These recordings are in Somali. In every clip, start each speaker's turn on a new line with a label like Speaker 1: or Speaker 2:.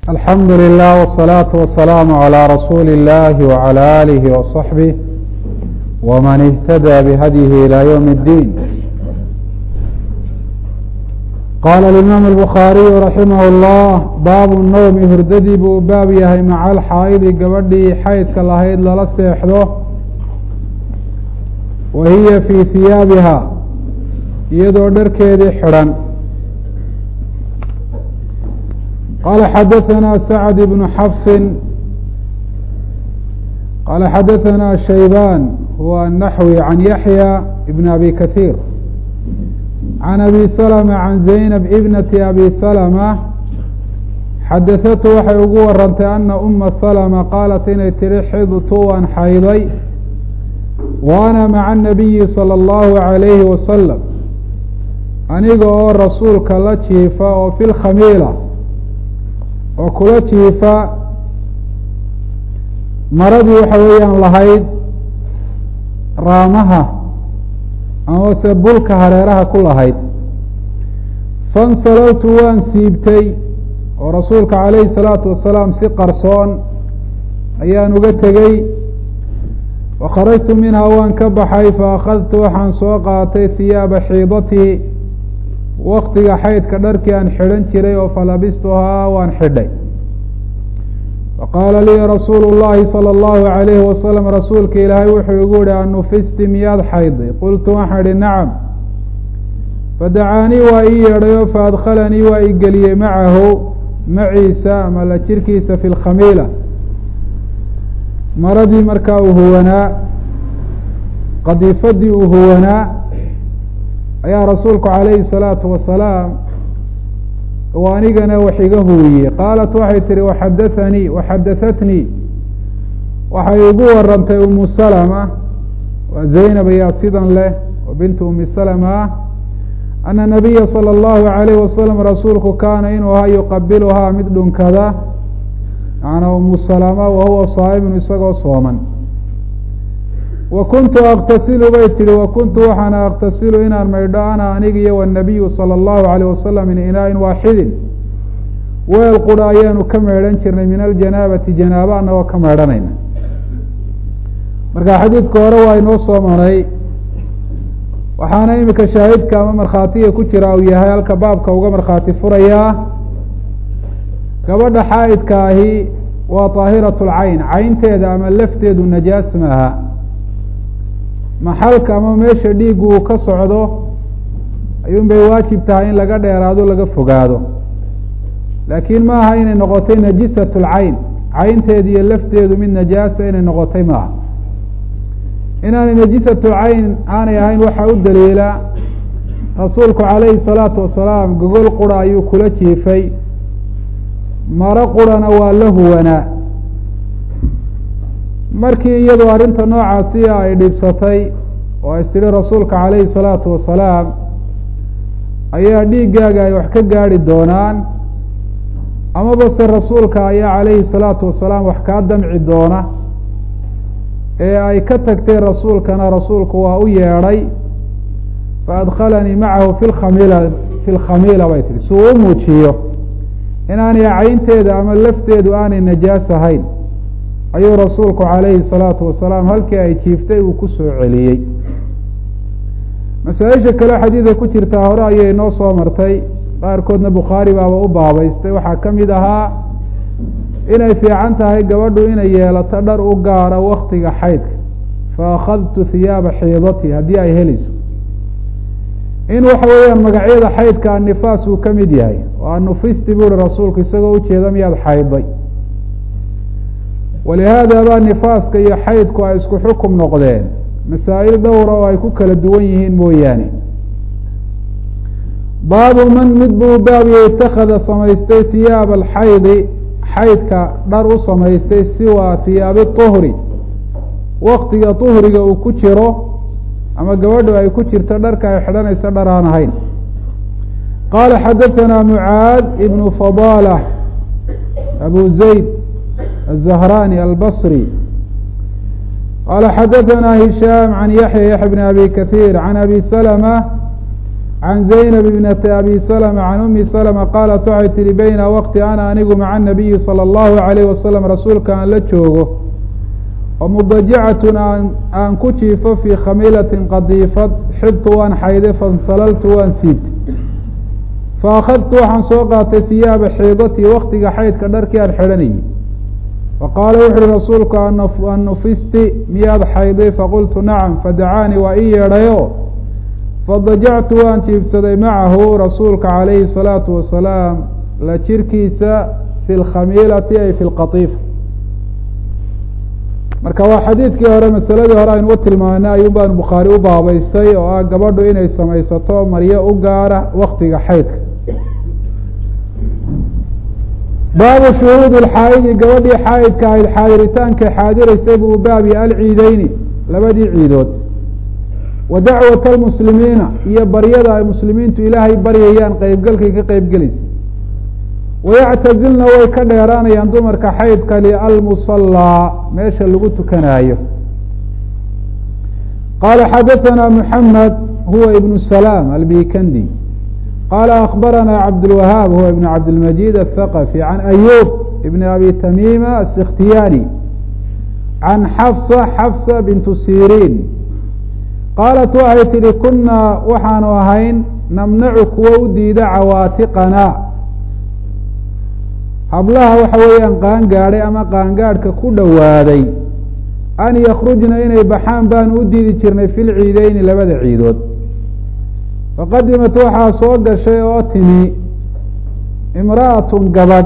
Speaker 1: alxamdu lilah wالsalaaةu wasalaamu عalى rasuuli اllahi wعalى alihi وصaxbih wman اhtadى bhadyihi ilى ywm اddiin qaala اimaam الbukhaariyu raximah اllah baabu nowmi hurdadii buu baab yahay maca alxaa'idi gabadhii xaydka lahayd lala seexdo wa hiya fii hiyaabiha iyadoo dharkeedii xidhan qala xadaثna sacd bnu xafsi qala xadaثna shaybaan huwa الnaxwi can yaxya bn abi kahiir can abi salma can zaynab ibnati abi salma xadaثatu waxay ugu warantay ana uma salma qaalat inay tihi xidtu waan xayday wa ana maca الnabiyi salى اllahu عalayhi wasalam aniga oo rasuulka la jiifa oo fi lkhamiila oo kula jiifa maradii waxa weeyaan lahayd raamaha amase bulka hareeraha ku lahayd fansalowtu waan siibtay oo rasuulka calayhi salaatu wasalaam si qarsoon ayaan uga tegey wa kharajtu minhaa waan ka baxay fa akhadtu waxaan soo qaatay hiyaaba xiidatii waktiga xaydka dharkii aan xidhan jiray oo falabistuhaa waan xidhay faqaala lii rasuulu llahi salى اllahu عalayhi wasalam rasuulka ilaahay wuxuu igu yihi anufisti miyaad xayday qultu waxaan idhi nacam fadacaanii waa ii yeedhayo faadkhalanii waa i geliyey macahu maciisa ama la jirkiisa fi lkhamiila maradii markaa uu huwanaa qadiifadii uu huwanaa ayaa rasuulku calayhi الsalaatu wasalaam u anigana wax iga huwiyey qaalat waxay tihi waxadathanii waxadahatnii waxay igu warantay umu salma waa zaynab ayaa sidan leh oo bintu umi salma ah ana nabiya salى اllahu عalayh wasalam rasuulku kaana inuu ahaa yuqabiluhaa mid dhunkada macanaa umu salama wahuwa saa'imun isagoo sooman wa kuntu aktasilu bay tihi wa kuntu waxaana aktasilu inaan maydho ana aniga iyo wanabiyu salى اllahu alayh wasalam min inaain waaxidin weel qura ayaanu ka meedhan jirnay min aljanaabati janaaba anagoo ka meedhanayna marka xadiidka hore waa inoo soo maray waxaana imika shaahidka ama markhaatiga ku jira uu yahay halka baabka uga markhaati furayaa gabadha xaa'idka ahi waa طaahirat اlcayn caynteeda ama lafteedu najaas maaha maxalka ama meesha dhiigu uu ka socdo ayuun bay waajib tahay in laga dheeraado laga fogaado laakiin ma aha inay noqotay najisat lcayn caynteedu iyo lafteedu mid najaasa inay noqotay maaha inaanay najisatu cayn aanay ahayn waxaa u daliila rasuulku calayhi salaatu wasalaam gogol qura ayuu kula jiifay maro qurana waa la huwanaa markii iyadoo arrinta noocaasi ay dhibsatay oo is tidhi rasuulka calayhi salaatu wasalaam ayaa dhiiggaaga ay wax ka gaadhi doonaan amaba se rasuulka ayaa calayhi salaatu wasalaam wax kaa damci doona ee ay ka tagtay rasuulkana rasuulku waa u yeedhay fa adkhalanii macahu fi lkhamila fi lkhamiila bay tihi suu u muujiyo inaanay caynteeda ama lafteedu aanay najaas ahayn ayuu rasuulku calayhi salaatu wasalaam halkii ay jiiftay uu ku soo celiyey masaa-isha kale xadiida ku jirtaa hore ayay noo soo martay qaarkoodna bukhaari baaba u baabaystay waxaa ka mid ahaa inay fiican tahay gabadhu inay yeelato dhar u gaara waktiga xaydka fa akhadtu hiyaaba xiidati haddii ay helayso in waxa weeyaan magacyada xaydka annifaas uu ka mid yahay oo anufisti buu hi rasuulku isagoo ujeeda miyaad xayday walihaada baa nifaaska iyo xaydku ay isku xukum noqdeen masaa'il dhowra oo ay ku kala duwan yihiin mooyaane baabu man mid buu baabiye itakada samaystay hiyaaba alxaydi xaydka dhar u samaystay siwa hiyaabi tuhri waktiga tuhriga uu ku jiro ama gabadhu ay ku jirto dharka ay xidhanayso dhar aan ahayn qaala xadaثana mucaad ibnu fadala abu zayd الزهراني البصري قال xdثna هiشام عن يحيى يحيى بن أbي كثير عن أbي سلمة can zaynab ibnati abi salma can umi salma qaalat waxay tihi bayna waqti ana anigu maca nabiyi salى اllahu alayh wasalam rasuulka aan la joogo oo mudajicatun aan aan ku jiifo fii khamiilatin qadiifad xibtu waan xayday fansalaltu waan siibtay faakadtu waxaan soo qaatay hiyaaba xiidatii waktiga xaydka dharkii aan xidhanayay faqaala wuxu uhi rasuulku an nufisti miyaad xayday faqultu nacam fadacaanii waa ii yeedhayo fadajactu waan jiibsaday macahu rasuulka calayhi الsalaatu wasalaam la jirkiisa fi lkhamiilati ay fi lqatiifa marka waa xadiidkii hore masaladii hore aynu u tilmaanay ayuun baanu bukhaari u baabaystay oo ah gabadhu inay samaysato maryo u gaara waktiga xaydka baabu shuhuudi lxaayidi gabadhii xaayidka ahayd xaadiritaanka xaadiraysay buu baabi alciideyni labadii ciidood wa dacwat almuslimiina iyo baryada ay muslimiintu ilaahay baryayaan qeybgalkay ka qeybgelaysa wayactazilna way ka dheeraanayaan dumarka xaydka li almusallaa meesha lagu tukanaayo qaala xadaثana muxamed huwa ibnu salaam albikandi qaala akbarana cabdاlwahaab huwa ibn cabdilmajid aلthaqafi can ayub ibn abi tamima asikhtiyani can xafsa xafsa bintu siriin qaalat waxay tihi kunaa waxaanu ahayn namnacu kuwa u diida cawaatiqana hablaha waxa weeyaan qaangaadhay ama qaangaadhka ku dhowaaday an yakrujna inay baxaan baanu u diidi jirnay fi lciideyni labada ciidood faqadimat waxaa soo gashay oo timi imra'atun gabadh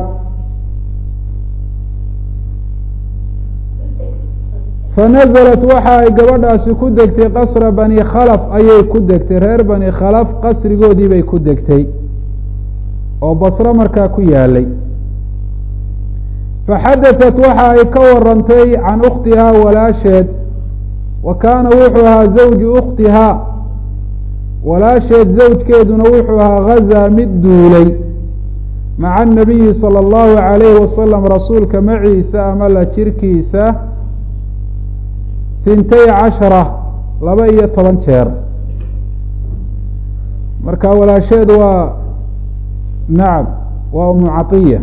Speaker 1: fanazalat waxa ay gabadhaasi ku degtay qasra bani khalaf ayay ku degtay reer bani khalaf qasrigoodii bay ku degtay oo basro markaa ku yaalay faxadaثat waxa ay ka warantay can ukhtihaa walaasheed wa kaana wuxuu ahaa zawju ukhtihaa walaasheed zawjkeeduna wuxuu ahaa gazaa mid duulay maca anabiyi salى اllahu عalayhi wasalam rasuulka maciisa ama la jirkiisa tintay cashara laba iyo toban jeer marka walaasheed waa nacam waa umu caطiya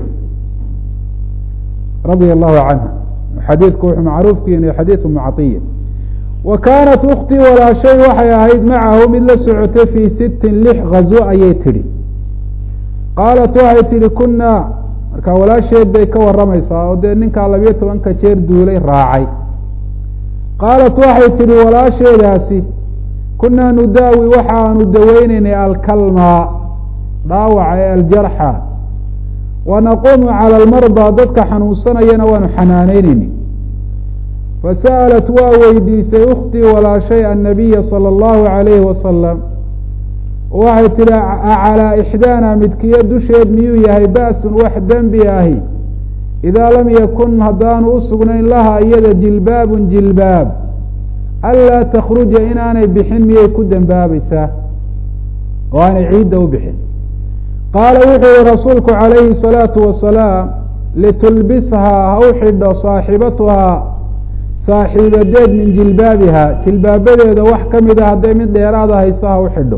Speaker 1: radia allahu canha xadiidku wuxuu macruufku yahay xadiid umu caطiya wa kaanat uktii walaashay waxay ahayd macahu mid la socotay fii sittin lix gazwo ayay tidhi qaalat waxay tidhi kunaa marka walaasheed bay ka waramaysaa oo dee ninkaa labiyo tobanka jeer duulay raacay qaalat waxay tidhi walaasheedaasi kunaa nudaawi waxaanu daweyneynay alkalmaa dhaawaca ee aljarxa wa naquumu cala almardaa dadka xanuunsanayana waanu xanaaneyneyni fasa'alat waa weydiisay ukhtii walaashay annabiya sala allahu calayhi wasalam waxay tidhi acalaa ixdaana midkiyo dusheed miyuu yahay ba'sun wax dembi ahi idaa lam yakun haddaanu u sugnayn laha iyada jilbaabun jilbaab anlaa takhruja inaanay bixin miyay ku dembaabaysaa oo aanay ciidda u bixin qaala wuxuu yihi rasuulku calayhi الsalaatu wasalaam litulbishaa ha u xidho saaxibatuhaa saaxiibadeed min jilbaabiha jilbaabadeeda wax ka mid a hadday mid dheeraada hayso ha u xidho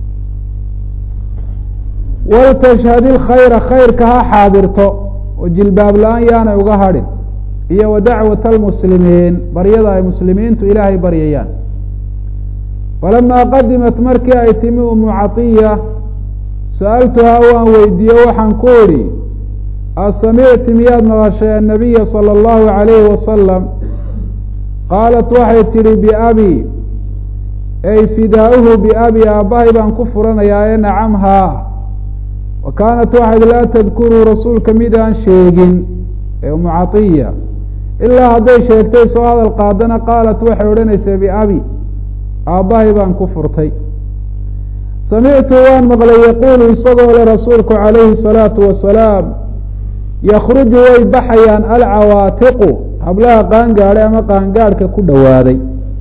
Speaker 1: waltashhad ilkhayra khayrka ha xaadirto oo jilbaab la-aan yaanay uga hadhin iyo wa dacwat almuslimiin baryada ay muslimiintu ilaahay baryayaan falamaa qadimat markii ay timi umu catiya sa'altuhaa waan weydiiye waxaan ku idhi asamicti miyaad maqashay annabiya sala allahu calayhi wasalam qaalat waxay tidhi biabi ey fidaauhu biabi aabbahay baan ku furanayaa ee nacam haa wa kaanat waxayd laa tadkuruu rasuulka mid aan sheegin ee umu catiya ilaa hadday sheegtay soo hadal qaadana qaalat waxay odhanaysaa biabi aabbahay baan ku furtay samictu waan maqlay yaquulu isagoo le rasuulku calayhi salaatu wasalaam yakruju way baxayaan alcawaatiqu hablaha qaangaadhay ama qaangaadhka ku dhowaaday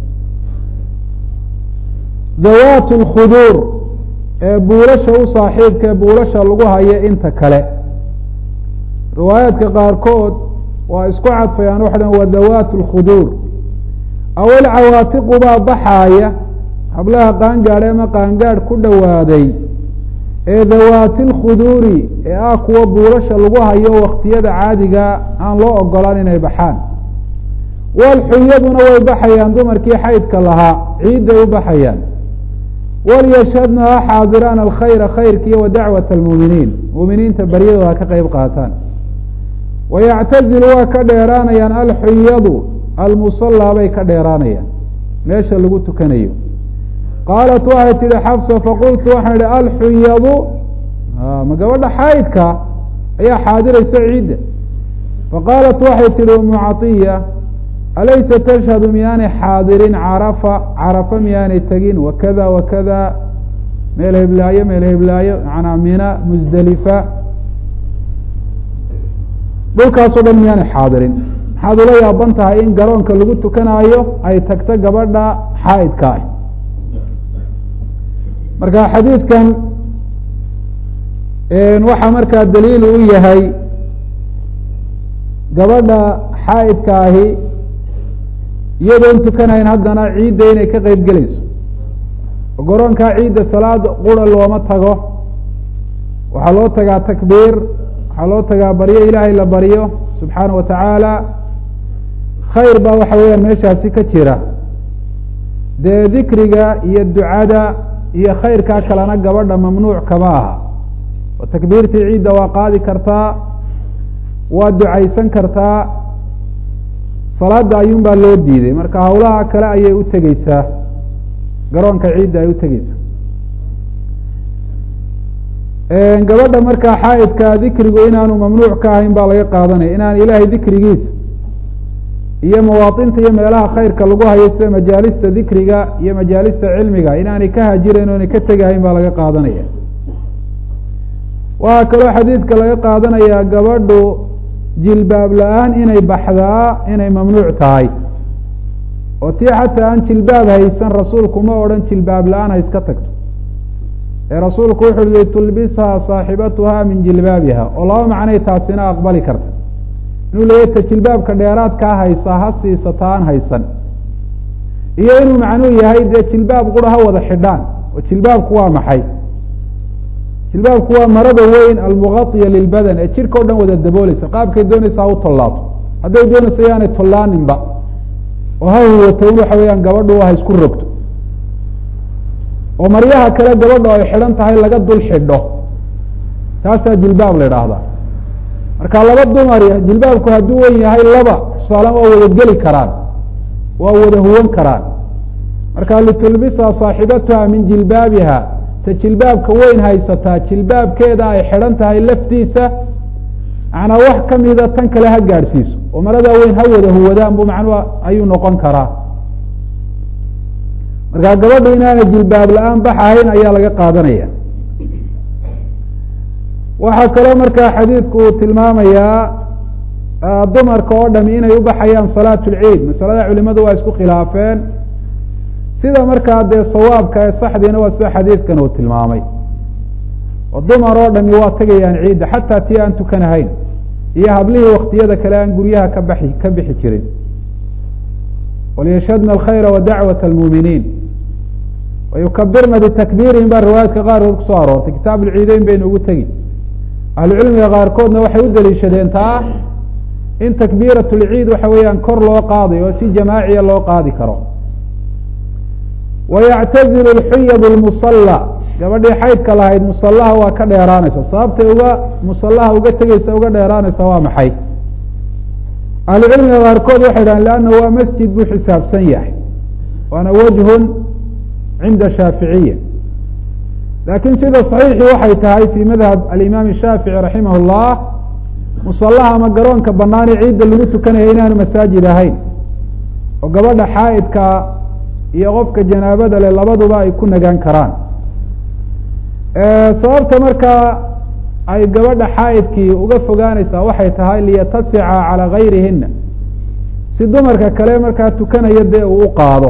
Speaker 1: dawaatu lkhuduur ee buulasha u saaxiibka ee buulasha lagu hayo inta kale riwaayaadka qaarkood waa isku cadfayaan waxa dhan waa dawaatu lkhuduur aw alcawaatiqu baa baxaaya hablaha qaangaadh ama qaangaadh ku dhowaaday ee dawaati lkhuduuri ee ah kuwa buulasha lagu hayo waktiyada caadiga aan loo ogolaan inay baxaan walxuyaduna way baxayaan dumarkii xaydka lahaa ciidday u baxayaan walyashhadna ha xaadiraan alkhayra khayrkiiyo wa dacwat almuuminiin muuminiinta baryadooda ha ka qeyb qaataan wayactazilu waa ka dheeraanayaan alxuyadu almusallaa bay ka dheeraanayaan meesha lagu tukanayo qaalat waxay tihi xafsa faqultu waxaan idhi alxuyadu ma gabadha xaydka ayaa xaadiraysa ciidda faqaalat waxay tihi umu catiya alaysa tashhadu miyaanay xaadirin carafa carafa miyaanay tegin wakada wakada meel heblaayo meel heblaayo manaa mina musdelifa dhulkaasoo dhan miyaanay xaadirin maxaad ula yaaban tahay in garoonka lagu tukanaayo ay tagto gabadha xaaidka ah marka xadiidkan waxaa markaa daliil u yahay gabadha xaaidka ahi iyadoon tukanayn haddana ciidda inay ka qeyb gelayso oo garoonkaa ciidda salaada qura looma tago waxaa loo tagaa takbiir waxaa loo tagaa baryo ilaahay la baryo subxaana wa tacaala khayr baa waxa weeyaan meeshaasi ka jira dee dikriga iyo ducada iyo khayrkaa kalena gabadha mamnuuc kama aha oo takbiirtii ciidda waa qaadi kartaa waa ducaysan kartaa salaada ayuun baa loo diiday marka hawlaha kale ayay u tegeysaa garoonka ciidda ay u tegeysaa gabadha markaa xaaidka dikrigu inaanu mamnuuc ka ahayn baa laga qaadanaya inaan ilaahay dikrigiisa iyo mawaatinta iyo meelaha khayrka lagu hayo sida majaalista dikriga iyo majaalista cilmiga inaanay ka hajirayn o inay ka tegahayn baa laga qaadanaya waxaa kaloo xadiidka laga qaadanayaa gabadhu jilbaab la-aan inay baxdaa inay mamnuuc tahay oo tii xataa aan jilbaab haysan rasuulku ma odhan jilbaab la-aan ha iska tagto ee rasuulku wuxuu yihi tulbishaa saaxibatuha min jilbaabiha oo laba macnay taasina aqbali karta inuu leeyahy ta jilbaabka dheeraadkaa haysa ha siisata aan haysan iyo inuu macnuu yahay dee jilbaab qura ha wada xidhaan oo jilbaabku waa maxay jilbaabku waa marada weyn almuqaiya lilbadan ee jirka o dhan wada dabooleysa qaabkay doonaysa ha u tollaato hadday doonaysa yaanay tollaaninba oo ha huwato in waxa weeyaan gabadhu ha isku rogto oo maryaha kale gabadho ay xidhan tahay laga dul xidho taasaa jilbaab la idhaahdaa marka laba dumari jilbaabku hadduu wen yahay laba tusaalen waa wada geli karaan waa wada huwan karaan marka litulbisa saaxibatuha min jilbaabiha ta jilbaabka weyn haysataa jilbaabkeeda ay xidhan tahay laftiisa macnaa wax kamida tan kale ha gaadhsiiso oo maradaa weyn ha wada huwadaan bu macnua ayuu noqon karaa markaa gabadhu inaana jilbaab la-aan bax ahayn ayaa laga qaadanaya waxaa kaloo markaa xadiidku uu tilmaamayaa dumarka oo dhami inay u baxayaan salaat lciid masalada culimadu waa isku khilaafeen sida markaa dee sawaabka ee saxdiina waa sida xadiidkan uu tilmaamay oo dumar oo dhami waa tegayaan ciidda xataa tii aan tukanahayn iyo hablihii waktiyada kale aan guryaha ka baxi ka bixi jirin walyashhadna alkhayra wa dacwat almuuminiin wayukabirna bitakbiirihim baa riwaayaadka qaarkood kusoo aroortay kitaab ulciideyn baynu ugu tegi ahlucilmiga qaarkoodna waxay u daliishadeen taa in takbiirat lciid waxa weeyaan kor loo qaadayo oo si jamaaciya loo qaadi karo wayactazilu lxuyad lmusalla gabadhii xaydka lahayd musallaha waa ka dheeraanaysa sababtay uga musallaha uga tegeysa uga dheeraanaysa waa maxay ahlucilmiga qaarkood waxay dhahan leanna waa masjid buu xisaabsan yahay waana wajhun cinda shaaficiya laakiin sida saxiixii waxay tahay fi madhab alimaam shaafici raximah اllah musallaha ama garoonka banaane ciidda lagu tukanaya inaanu masaajid ahayn oo gabadha xaaidka iyo qofka janaabada leh labaduba ay ku nagaan karaan sababta markaa ay gabadha xaaidkii uga fogaanaysaa waxay tahay liyatasica calى gayrihina si dumarka kale markaa tukanaya dee uu u qaado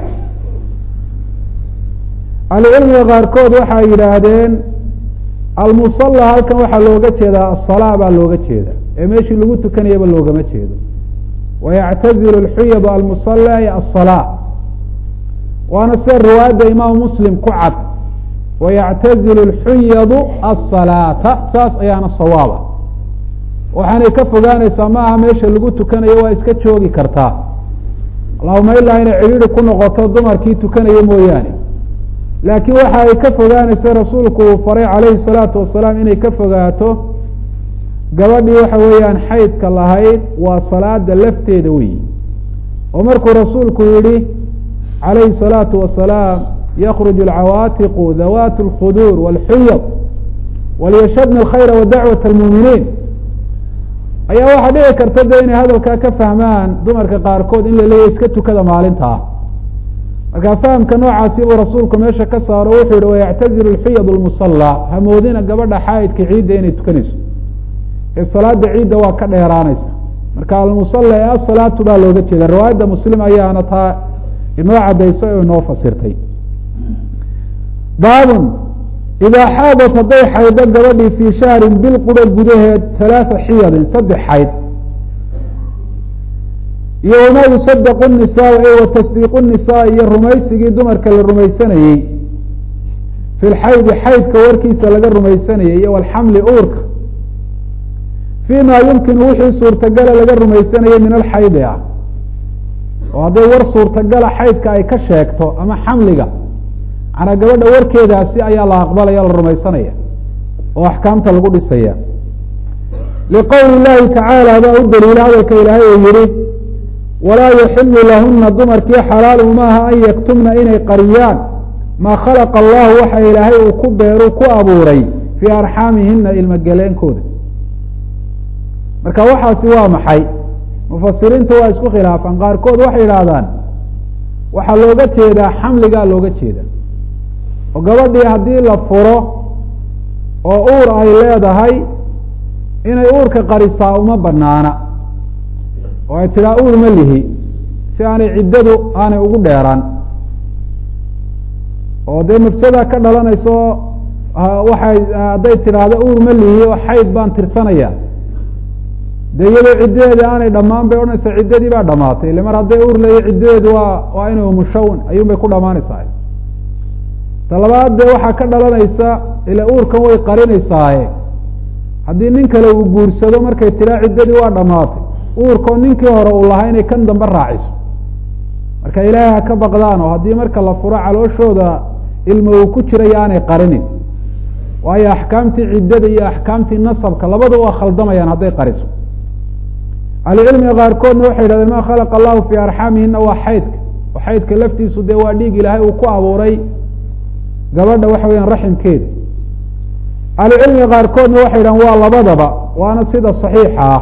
Speaker 1: ahlucilmiga qaarkood waxay yidhaahdeen almusala halkan waxaa looga jeedaa asalaa baa looga jeeda ee meeshii lagu tukanayaba loogama jeedo wayactazilu lxuyadu almusala iyo asalaa waana sida riwaayadda imaamu muslim ku cad wayactazilu اlxunyadu asalaata saas ayaana sawaaba waxaanay ka fogaanaysaa ma aha meesha lagu tukanayo waa iska joogi kartaa allahuma ilaa inay cidhiiri ku noqoto dumarkii tukanaya mooyaane laakiin waxa ay ka fogaanaysa rasuulku uu faray calayhi الsalaatu wasalaam inay ka fogaato gabadhii waxa weeyaan xaydka lahayd waa salaada lafteeda weyi oo markuu rasuulku yihi calayhi الsalaatu wasalaam yakruj alcawaatiqu dawaat اlkhuduur wاlxuyad walyashadna alkhayra wa dacwat اlmuuminiin ayaa waxaa dhici karta de inay hadalkaa ka fahmaan dumarka qaarkood in la leeyahy iska tukada maalintaa marka fahamka noocaasi buu rasuulku meesha ka saaro wuxuu yihi wayactazilu lxuyad lmusallaa hamoodina gabadha xaa'idka ciidda inay tukanayso ee salaada ciidda waa ka dheeraanaysa marka almusalla ee asalaatu baa looga jeeda riwaayadda muslim ayaana taa inoo cadayso oo inoo fasirtay baabun idaa xaadat hadday xaydo gabadhii fii shahrin bil quro gudaheed halaaa xiyadin saddex xayd iyo wamaa yusadaqu nisaa e wa tasdiiqu nisaa iyo rumaysigii dumarka la rumaysanayey fi lxaydi xaydka warkiisa laga rumaysanayey iyo walxamli uurka fii ma yumkinu wixii suurtagala laga rumaysanayey min alxaydi ah oo hadday war suurtagala xaydka ay ka sheegto ama xamliga manaa gabadha warkeedaasi ayaa la aqbalaya la rumaysanaya oo axkaamta lagu dhisaya liqowli llahi tacaala baa u daliila hadalka ilaahay uu yihi walaa yaxilu lahuna dumarkii xalaalu maaha an yaktumna inay qariyaan maa khalaqa allahu waxa ilaahay uu ku beeru ku abuuray fii arxaamihina ilmogeleenkooda marka waxaasi waa maxay mufasiriintu waa isku khilaafaan qaarkood waxay yidhaahdaan waxaa looga jeedaa xamligaa looga jeeda oo gabadhii haddii la furo oo uur ay leedahay inay uurka qarisaa uma banaana oo ay tidhaa uur ma lihi si aanay ciddadu aanay ugu dheeraan oo dee mafsada ka dhalanayso waxay hadday tidhaahdo uur ma lihi oo xayd baan tirsanaya dee iyadoo ciddadeeda aanay dhammaan bay odhanaysaa ciddadii baa dhamaatay ile mar hadday uur leeya ciddadeedu waa waa inay umushawn ayuun bay ku dhamaanaysaa talabaad dee waxaa ka dhalanaysa ila uurkan way qarinaysaaye haddii nin kale uu guursado markay tiraa ciddadii waa dhamaatay uurkoo ninkii hore uu lahaa inay kan dambe raaciso marka ilaahay ha ka baqdaan oo haddii marka la furo calooshooda ilmo uu ku jirayo aanay qarinin waayo axkaamtii ciddada iyo axkaamtii nasabka labada waa khaldamayaan hadday qariso ahlucilmiga qaarkoodna waxay yidhahdeen ma khalaqa allahu fii arxaamihina waa xaydka oo xaydka laftiisu dee waa dhiig ilaahay uu ku abuuray gabadha waxa weyaan raximkeeda ahlucilmiga qaarkoodna waxay yidhahan waa labadaba waana sida saxiixa ah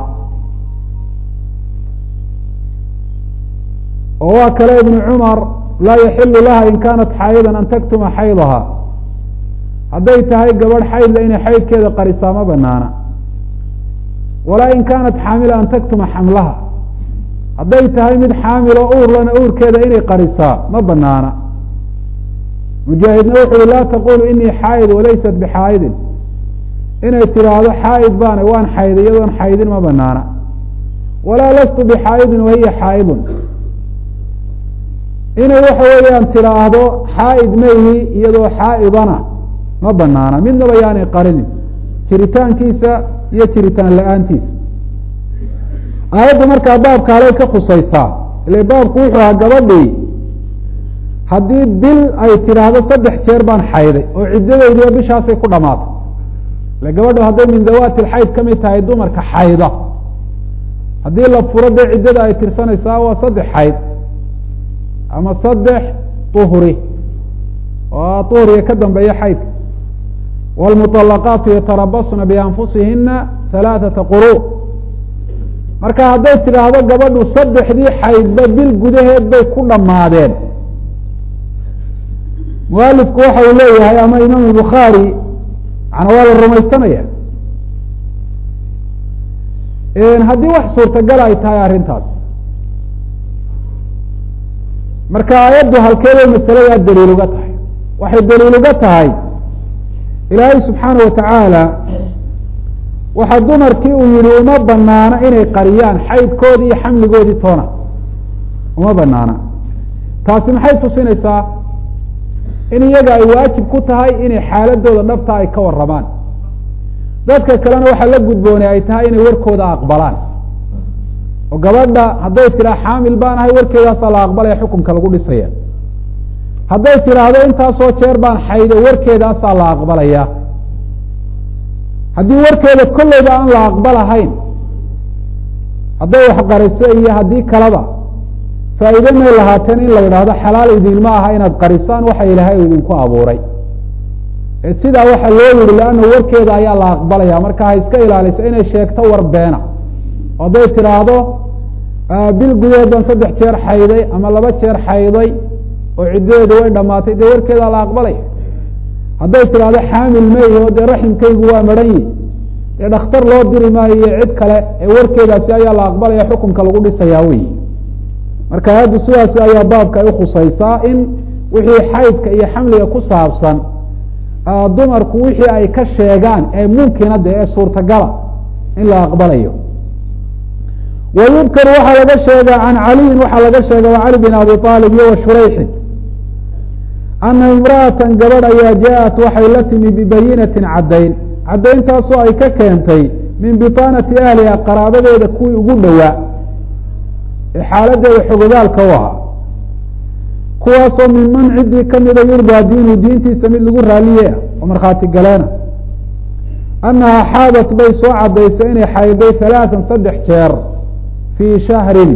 Speaker 1: oo waa kale ibnu cumar laa yaxilu laha in kaanat xaayidan an taktuma xaydaha hadday tahay gabadh xaydla inay xaydkeeda qarisaa ma banaana walaa in kaanat xaamila an taktuma xamlaha hadday tahay mid xaamilo uurlana uurkeeda inay qarisaa ma banaana mujaahidna wuxu uhi laa taqulu inii xaayid walaysat bixaayidin inay tidhaahdo xaayid baana waan xayday iyadoon xaydin ma banaana walaa lastu bixaayidin wahiya xaayidun inay waxa weeyaan tidhaahdo xaa'id mayhi iyadoo xaa'idana ma banaana midnaba yaanay qarinin jiritaankiisa iyo jiritaan la-aantiisa aayadda markaa baabka halay ka khusaysaa ile baabku wuxuu ahaa gabadhii haddii bil ay tidhaahdo saddex jeer baan xayday oo ciddadeydiiba bishaasay ku dhamaatay ile gabadhu hadday min dawaati lxayd ka mid tahay dumarka xayda haddii la furo dee ciddada ay tirsanaysaa waa saddex xayd ama saddex uhri oo uhriga ka dambeeya xaydka wاlmuطalaqaatu yatarabasna bianfusihina halaaثata quru marka hadday tidhaahdo gabadhu saddexdii xaydba bil gudaheed bay ku dhammaadeen mualifku waxa uu leeyahay ama imaam bukhaari mana waa la rumaysanaya haddii wax suurtagal ay tahay arrintaas marka aayaddu halkeeday masaladaa daliil uga tahay waxay daliil uga tahay ilaahay subxaana watacaala waxaa dumarkii uu yihi uma banaana inay qariyaan xaydkoodii iyo xamligoodii toona uma banaana taasi maxay tusinaysaa in iyaga ay waajib ku tahay inay xaaladooda dhabta ay ka waramaan dadka kalena waxaa la gudboonay ay tahay inay warkooda aqbalaan oo gabadha hadday tiraa xaamil baan ahay warkeedaasaa la aqbalaya xukunka lagu dhisaya hadday tidhaahdo intaasoo jeer baan xaydo warkeedaasaa la aqbalaya haddii warkeeda kolleyba aan la aqbalahayn hadday waxqariso iyo haddii kaleba faa'iide may lahaateen in la yidhaahdo xalaal idinma aha inaad qarisaan waxa ilaahay idinku abuuray ee sidaa waxaa loo yihi leanna warkeeda ayaa la aqbalaya marka ha iska ilaaliso inay sheegto war beena oo hadday tidhaahdo bil gudaheed baan saddex jeer xayday ama laba jeer xayday oo ciddadeedu way dhamaatay dee warkeedaa la aqbalaya hadday tidhaahdo xaamil meyho dee raximkaygu waa maran yi dee dhakhtar loo diri maayo iyo cid kale ee warkeedaasi ayaa la aqbalaya xukunka lagu dhisayaa wey marka aayaddu sidaasi ayaa baabka ay ukhusaysaa in wixii xaydka iyo xamliga ku saabsan dumarku wixii ay ka sheegaan ee mumkina de ee suurtagala in la aqbalayo wa yudkaru waxaa laga sheega can caliyin waxaa laga sheega wa cali bin abi aalib iyo wa shurayxin ana imra'atan gabadh ayaa jaaءat waxay la timi bibayinatin caddayn caddayntaasoo ay ka keentay min bitaanati ahliha qaraabadeeda kuwii ugu dhowaa ee xaaladeeda xogogaalka u ahaa kuwaasoo min man ciddii kamida yurdaa diinu diintiisa mid lagu raaliye ah oo markhaati galeena annahaa xaadat bay soo caddaysay inay xayday halaatan saddex jeer fii shahrin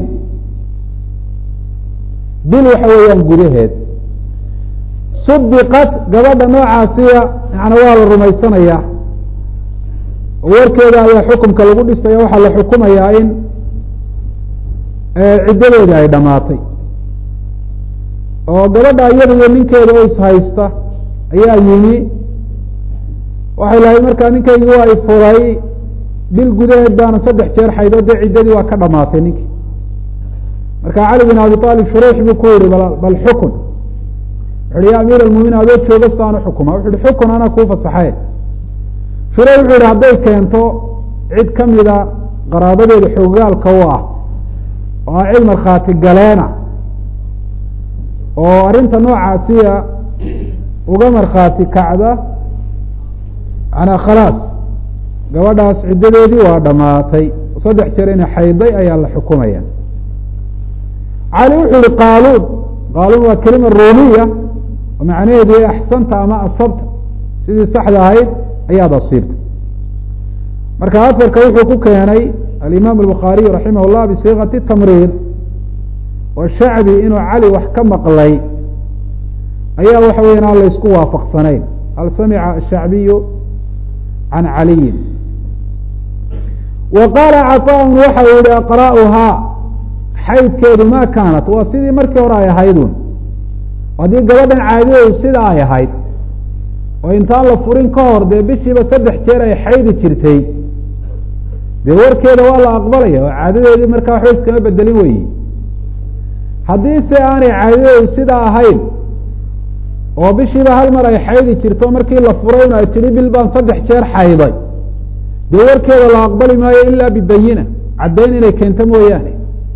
Speaker 1: bil waxa weeyaan gudaheed subiqat gabadha noocaasiya yani waa la rumaysanayaa oo warkeeda ayaa xukumka lagu dhisaya waxaa la xukumayaa in ciddadeeda ay dhamaatay oo gabadha iyada iyo ninkeeda oo ishaysta ayaa yimi waxay lahayd markaa ninkaygi waa ifuray bil gudaheed baana saddex jeer xaydo dee ciddadii waa ka dhamaatay ninkii marka cali bin abi aalib shureyx buu ku yihi bal xukun wuxu ya amiir almuminiin adoo jooga saanu xukuma wuxu uhi xukun anaa kuu fasaxay shureyx wuxuu yihi hadday keento cid kamida qaraabadeeda xoogaalka u ah oo ah cid markhaati galeena oo arrinta noocaasiya uga markhaati kacda manaa khalaas gabadhaas ciddadeedii waa dhamaatay saddex jeer inay xayday ayaa la xukumaya cali wuxuu yihi qaaluun qaaluun waa kelima ruumiya oo macnaheedu y axsanta ama asabta sidii saxda ahayd ayaad asiibta marka afarka wuxuu ku keenay alimaam albukhaariyu raximah llah bisiikati tamriid oo shacbi inuu cali wax ka maqlay ayaa waxa weyan aan la isku waafaqsanayn hal samica ashacbiyu can caliyin wa qaala caطaun waxa uu yihi aqra'uhaa xaydkeedu ma kaanat waa sidii markii hore ay ahaydun haddii gabadhan caadadeedu sida ay ahayd oo intaan la furin ka hor dee bishiiba saddex jeer ay xaydi jirtay dee warkeeda waa la aqbalaya oo caadadeedii markaa waxba iskama bedelin weyi haddii se aanay caadadeedu sidaa ahayn oo bishiiba hal mar ay xaydi jirto markii la furay ay tidhi bil baan saddex jeer xayday dee warkeeda la aqbali maayo ilaa bibayina caddayn inay keento mooyaane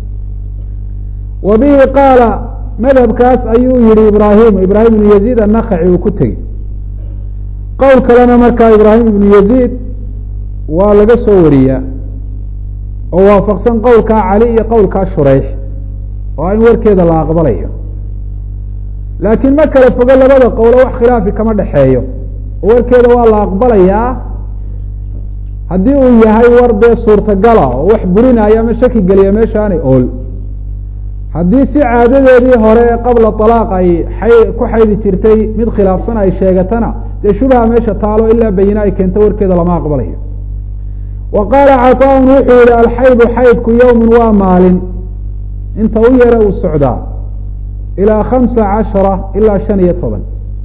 Speaker 1: wa bihi qaala madhabkaas ayuu yihi ibraahim ibraahim ibnu yaziid annakaci uu ku tegey qowl kalena markaa ibraahim ibnu yaziid waa laga soo wariyaa oo waafaqsan qowlkaa cali iyo qowlkaa shureyx oo in warkeeda la aqbalayo laakiin ma kala fogo labada qowlo wax khilaafi kama dhexeeyo oo warkeeda waa la aqbalayaa haddii uu yahay war dee suurtagala oo wax burinaya ama shaki geliya meesha aanay ool haddii si caadadeedii hore qabla alaaq ay ay ku xaydi jirtay mid khilaafsan ay sheegatana dee shubha meesha taalo ilaa bayina ay keento warkeeda lama aqbalayo wa qaala caطaaun wuxuu yihi alxaydu xaydku yowmun waa maalin inta u yara uu socdaa ilaa khamsa cashara ilaa shan iyo toban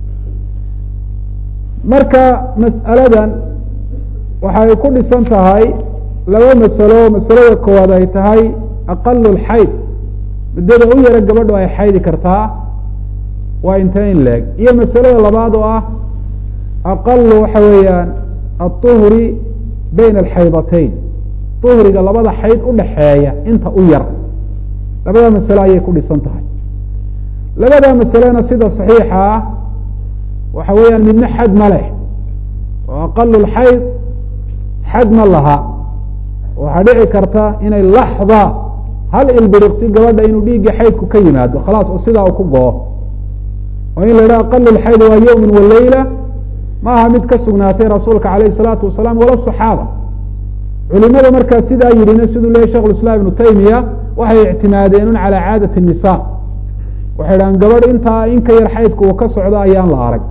Speaker 1: marka mas'aladan waxay ku dhisan tahay laba masalo masalada koowaad ay tahay aqalu lxayd muddada u yara gabadho ay xaydi kartaa waa intee in leeg iyo masalada labaad oo ah aqalu waxa weeyaan aلطuhri bayna alxaydatayn uhriga labada xayd udhaxeeya inta u yar labada masale ayay ku dhisan tahay labada masalena sida صaxiixa ah waxa weeyaan midna xad ma leh oo aqalu lxayd xad ma laha waxaa dhici karta inay laxda hal ilbiriqsi gabadha inuu dhiiggii xaydku ka yimaado khalaas oo sidaa uu ku go-o oo in la yidhaha aqalu lxayd waa yowmin waleyla ma aha mid ka sugnaatay rasuulka alayh الsalaatu wasalaam wala صaxaaba culimada markaa sidaa yidhina siduu leyahy shekh iسlam ibnu taymiya waxay ictimaadeen un calى caadaة الnisa waxay dhahan gabadh intaa in ka yar xaydku uu ka socdo ayaan la arag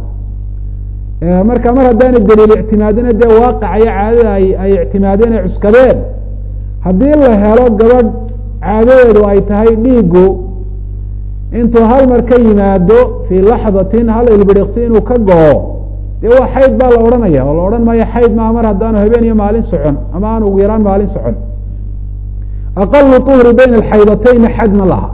Speaker 1: marka mar haddaana daliil ictimaadina dee waaqacayo caadada ay ictimaadeen ay cuskadeen haddii la helo gabadh caadadeedu ay tahay dhiigu intuu hal mar ka yimaado fii laxdatin hal ilbiriqsi inuu ka go-o dee waa xayd baa la odhanaya oo la odhan maayo xayd maa mar haddaanu habeen iyo maalin socon ama aan ugu yaraan maalin socon aqalu uhri bayna alxaydatayni xad ma laha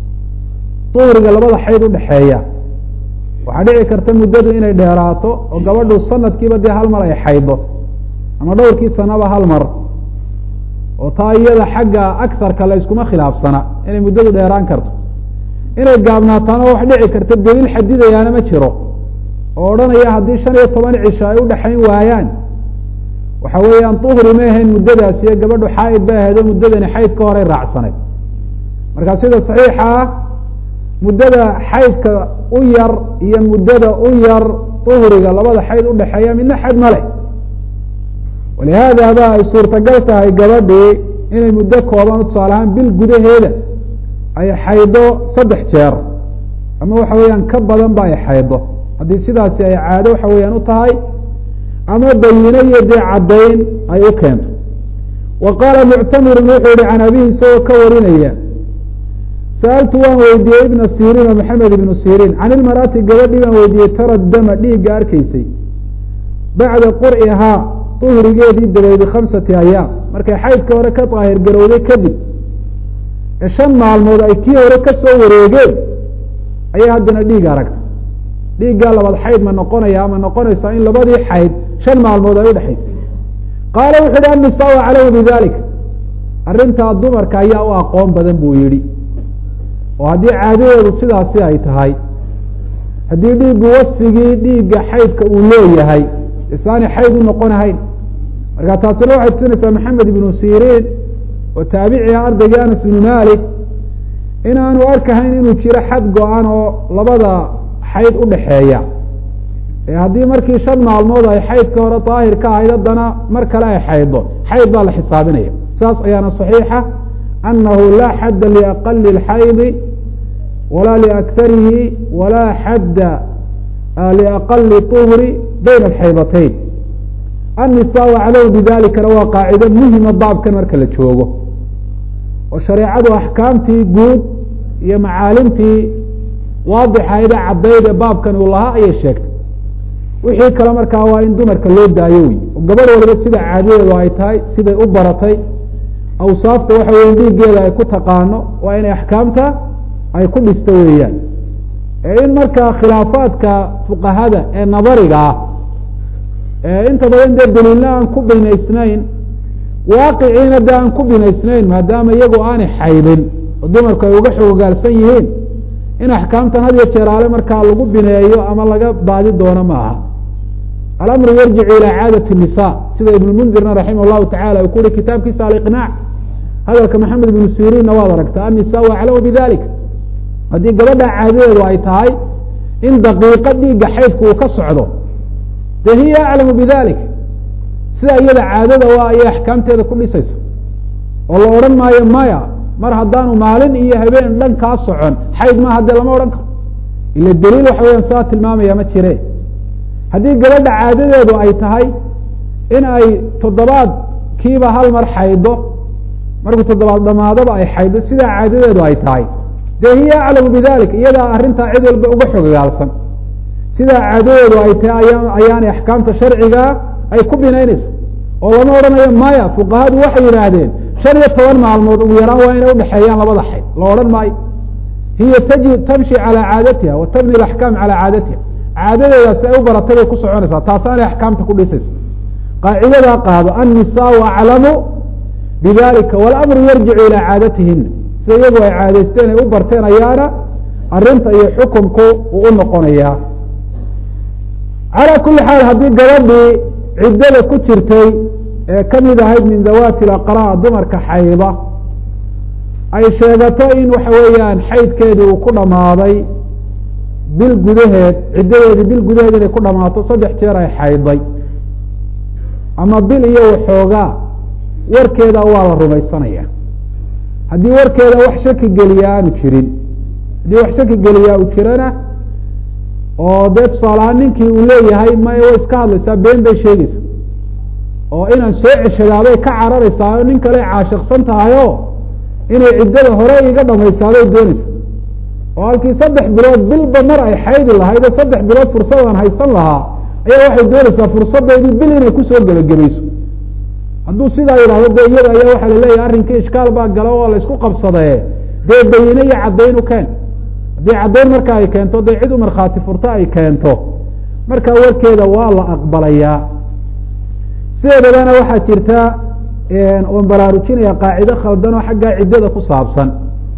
Speaker 1: uhriga labada xayd udhaxeeya waxaa dhici karta muddadu inay dheeraato oo gabadhu sanadkiiba dee hal mar ay xaydo ama dhowrkii sanaba hal mar oo taa iyada xagga akarka la yskuma khilaafsana inay muddadu dheeraan karto inay gaabnaataana wax dhici karta daliil xadidayaana ma jiro oo odhanaya haddii shan iyo toban cisho ay udhaxayn waayaan waxa weeyaan uhri ma ahayn muddadaas iyo gabadhu xaaid bay ahayd oo muddadani xayd ka horay raacsanay marka sida saxiixa ah muddada xaydka u yar iyo muddada u yar uhriga labada xayd udhaxeeya midna xad ma leh walihaada ba ay suurtagal tahay gabadhii inay muddo kooban tusaale ahaan bil gudaheeda ay xaydo saddex jeer ama waxa weeyaan ka badan ba ay xaydo haddii sidaasi ay caado waxa weeyaan u tahay ama bayino iyo dee caddayn ay u keento wa qaala muctamirun wuxuu yihi can abihi isagoo ka warinaya sa'altu waan weydiiyey ibna siriin oo maxamed ibnu siriin can ilmarati gabadhii baan weydiiyey tara dama dhiigga arkaysay bacda qur'ihaa uhrigeedii dabeedi khamsati ayaam markay xaydka hore ka daahir garowday kadib ee shan maalmood ay kii hore ka soo wareegeen ayaa haddana dhiig aragta dhiiggaa labaad xayd ma noqonaya ama noqonaysaa in labadii xayd shan maalmood ay udhexaysay qaala wuxu uhi annisaau aclamu bidalik arrintaa dumarka ayaa u aqoon badan buu yidhi oo haddii caadadeedu sidaasi ay tahay haddii dhiiggu wasfigii dhiigga xaydka uu leeyahay isaanay xayd u noqonahayn marka taasina waxay tusinaysaa maxamed ibnu siriin oo taabiciga ardaygii anas ibnu malik in aanu arkahayn inuu jiro xad go-an oo labada xayd udhaxeeya ee haddii markii shan maalmood ay xaydka hore daahir ka ahayd haddana mar kale ay xayddo xayd baa la xisaabinaya saas ayaana صaxiixa anahu laa xadda liaqali اlxaydi walaa liaktarihi walaa xadda liaqali طuhri bayna alxaydatayn annisaau aclamu bidalikana waa qaacido muhima baabkan marka la joogo oo shareecadu axkaamtii guud iyo macaalimtii waadixayda caddayd ee baabkan uu lahaa ayay sheegtay wixii kale markaa waa in dumarka loo daayo wey oo gabadh waliba sida caadadeedu ay tahay siday u baratay awsaafta waxa weya dhiiggeeda ay ku taqaano waa inay axkaamta ay ku dhisto weeyaan ee in markaa khilaafaadka fuqahada ee nadariga ah ee inta badan dee daliilna aan ku binaysnayn waaqiciina dee aan ku binaysnayn maadaama iyagu aanay xaydin oo dumarku ay uga xoogaalsan yihiin in axkaamtan had iyo jeeraale markaa lagu bineeyo ama laga baadi doono ma aha alamru yarjicu ilaa caadati nisa sida ibnu mundirna raximah llahu tacala uu ku uhi kitaabkiisa aliqnaac hadalka maxamed ibnu siriinna waad aragtaa annisaau aclamu bidalik haddii gabadha caadadeedu ay tahay in daqiiqo dhiigga xaydku uu ka socdo dee hiya aclamu bidalik sida iyada caadada waa ayay axkaamteeda ku dhisaysa oo la odhan maayo maya mar haddaanu maalin iyo habeen dhan kaa socon xayd maaha dee lama odhan karo ila daliil waxa weeyaan saa tilmaamaya ma jire haddii gabadha caadadeedu ay tahay in ay toddobaad kiiba hal mar xaydo markuu toddobaad dhamaadaba ay xaydo sidaa caadadeedu ay tahay dee hiya aclamu bidalik iyadaa arrintaa cid walba uga xogogaalsan sidaa caadadeedu ay tahay aya ayaanay axkaamta sharcigaa ay ku binaynaysa oo lama odhanayo maya fuqahadu waxay yidhaahdeen shan iyo toban maalmood ugu yaraan waa inay udhexeeyaan labada xayd la odhan maayo hiya taji tamshi calaa caadatiha wa tabni alaxkaam calaa caadatiha caadadeedaasi ay u baratay bay ku soconaysaa taasaanay axkaamta ku dhisaysa qaacidadaa qaado annisaau aclamu bidalika walamru yarjicu ilaa caadatihina sida iyagu ay caadaysteen ay u barteen ayaana arrinta iyo xukunku uu u noqonayaa calaa kuli xaal haddii gabadhii ciddada ku jirtay ee ka mid ahayd min dawaati laqraa dumarka xayda ay sheegato in waxa weeyaan xaydkeedii uu ku dhammaaday bil gudaheed ciddadeedii bil gudaheed inay ku dhammaato saddex jeer ay xayday ama bil iyo waxoogaa warkeeda waa la rumaysanaya haddii warkeeda wax shaki geliya aanu jirin haddii wax shaki geliyaa uu jirana oo dee tusaalahaan ninkii uu leeyahay maya way iska hadlaysaa been bay sheegaysaa oo inaan soo ceshadaabay ka cararaysaa oo nin kale caashiqsan tahayo inay ciddada hore iga dhamaysaabay doonaysa oo halkii saddex bilood bilba mar ay xaydi lahayd oo saddex bilood fursadaan haysan lahaa ayaa waxay doonaysaa fursadeedii bil inay kusoo gebagabayso hadduu sidaa yidhahdo dee iyada ayaa waxaa laleeyahay arrinkii ishkaal baa gala oo la isku qabsadee dee bayine iyo caddayn u keen haddii caddayn marka ay keento dee cid u markhaati furto ay keento marka warkeeda waa la aqbalayaa sideedabana waxaa jirta oon baraarujinaya qaacido khaldan oo xaggaa ciddada ku saabsan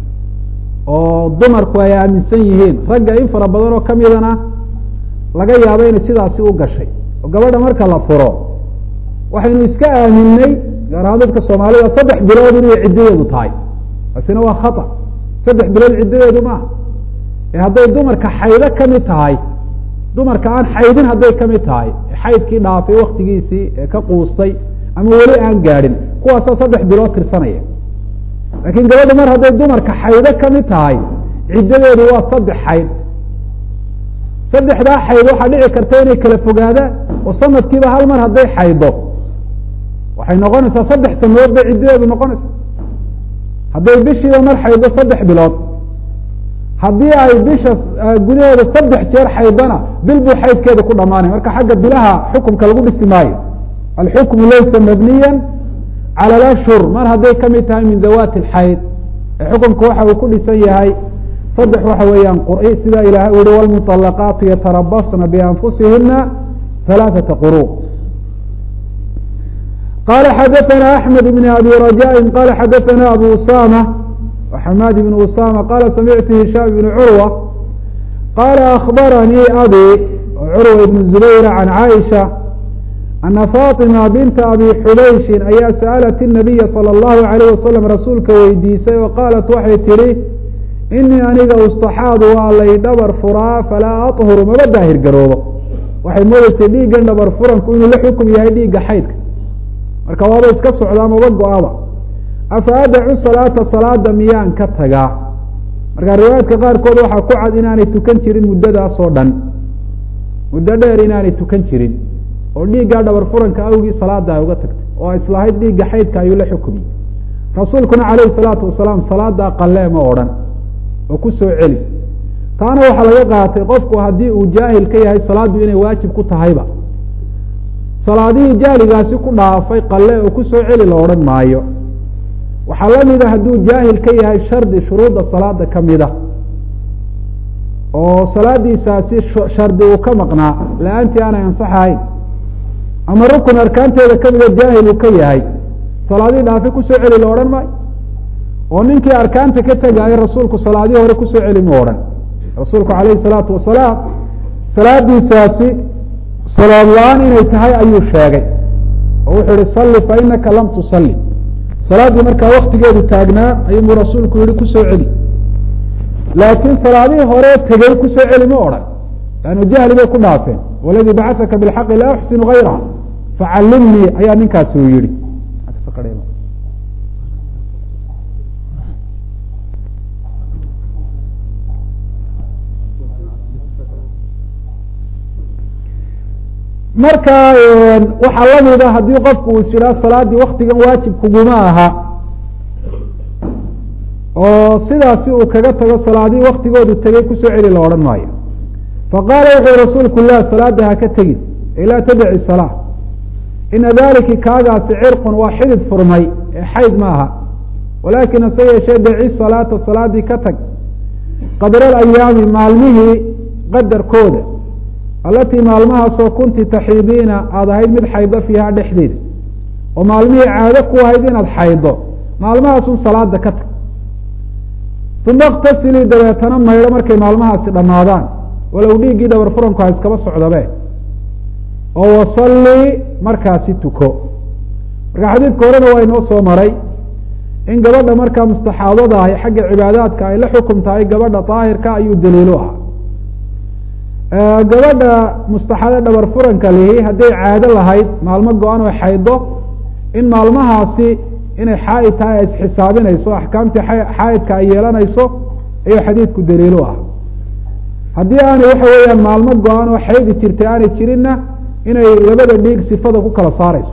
Speaker 1: oo dumarku ay aaminsan yihiin ragga in fara badan oo kamidana laga yaabo inay sidaasi u gashay oo gabadha marka la furo waxaynu iska aaminay gaar ahaan dadka soomaalida saddex bilood inay ciddadeedu tahay taasina waa khata saddex bilood ciddadeedu maaha ee hadday dumarka xaydo kamid tahay dumarka aan xaydin hadday kamid tahay xaydkii dhaafay waktigiisii ee ka quustay ama weli aan gaadhin kuwaasaa saddex bilood tirsanaya laakiin gabadha mar hadday dumarka xaydo kamid tahay ciddadeedu waa saddex xayd saddexdaa xayd waxaa dhici karta inay kala fogaadaan oo sanadkiiba hal mar hadday xaydo waxay noqonaysaa saddex sanadood bay ciddadeedu noqonaysa hadday bishiiba mar xaydo saddex bilood haddii ay bisha gudaheeda saddex jeer xaydana bil buu xaydkeeda ku dhamaanaya marka xagga bilaha xukumka lagu dhisi maayo alxukmu laysa mabniya cala alashhur mar hadday kamid tahay min dawaati alxayd ee xukumka waxa uu ku dhisan yahay saddex waxa weeyaan quri sida ilahay u yihi wlmuطalaqaatu yatarabasna bianfusihina halaaثata quru qala xadaثna axmed bn abi rajaءi qala xadaثna abu usama xamaad bn usama qala samictu hishaam bn curwa qala akbaranii abi curwa ibn zubayr can caaisha ana faطima binta abi xubayshin ayaa sa'alat الnabiya salى اllahu عalayh wasalam rasuulka weydiisay oo qaalat waxay tihi inii aniga ustaxaadu waa lay dhabar furaa falaa aطhuru maba daahir garoobo waxay moodeysay dhiiggan dhabar furanku inuu la xukum yahay dhiigga xaydka marka waaba iska socdaa maba go-aba afa adacu salaata salaada miyaan ka tagaa marka riwaayaadka qaarkood waxaa ku cad inaanay tukan jirin muddadaas oo dhan muddo dheer inaanay tukan jirin oo dhiiggaa dhabar furanka awgii salaada ay uga tagtay oo islahayd dhiigga xaydka ayuu la xukumiyey rasuulkuna calayhi salaatu wasalaam salaadaa qalee ma odhan oo ku soo celi taana waxaa laga qaatay qofku haddii uu jaahil ka yahay salaaddu inay waajib ku tahayba salaadihii jahligaasi ku dhaafay qalle oo ku soo celi la odhan maayo waxaa la mida hadduu jaahil ka yahay shardi shuruudda salaada ka mida oo salaadiisaasi shardi uu ka maqnaa la-aantii aanay ansaxahayn ama rukun arkaanteeda kamida jaahil uu ka yahay salaadihii dhaafi kusoo celi la odhan maayo oo ninkii arkaanta ka tegaayo rasuulku salaadihii hore kusoo celi ma odhan rasuulku calayhi salaatu wasalaam salaadiisaasi salaad la-aan inay tahay ayuu sheegay oo wuxuu yihi salli fa inaka lam tusalli salaaddii markaa waktigeedu taagnaa ayuubuu rasuulku yihi kusoo celi laakiin salaadihii hore tegey kusoo celi ma odhan lannu jahli bay ku dhaafeen waladii bacataka bilxaqi laa uxsinu gayraha facallimnii ayaa ninkaasi uu yihi marka waxaa lamida haddii qofku uu is yidhaha salaaddii waktigan waajib kuguma aha oo sidaasi uu kaga tago salaadihii waktigoodu tegey kusoo celi la odhan maayo faqaala wuxuu rasuulku lah salaada haka tegin ilaa tadaci salaa ina daliki kaagaasi cirqun waa xidid furmay ee xayd ma aha walaakin hase yeeshee daci salaata salaadii ka tag qadra alayaami maalmihii qadarkooda alatii maalmahaasoo kunti taxiidiina aada ahayd mid xaydo fiiha dhexdeeda oo maalmihii caado ku ahayd inaad xaydo maalmahaasun salaada ka tag uma iktasilii dabeetana maydho markay maalmahaasi dhammaadaan walow dhiiggii dhabar furanku ha iskaba socdabe oo wasalli markaasi tuko marka xadiidka horena waa inoo soo maray in gabadha markaa mustaxaadada ahi xagga cibaadaadka ay la xukum tahay gabadha daahirka ayuu daliilu ah gabadha mustaxaado dhabar furanka lihi hadday caado lahayd maalmo go-an oo xaydo in maalmahaasi inay xaaid tahay ay isxisaabinayso axkaamtii xaaidka ay yeelanayso ayuu xadiidku daliilu ah haddii aanay waxa weeyaan maalmo go-an oo xaydi jirtay aanay jirinna inay labada dhiig sifada ku kala saarayso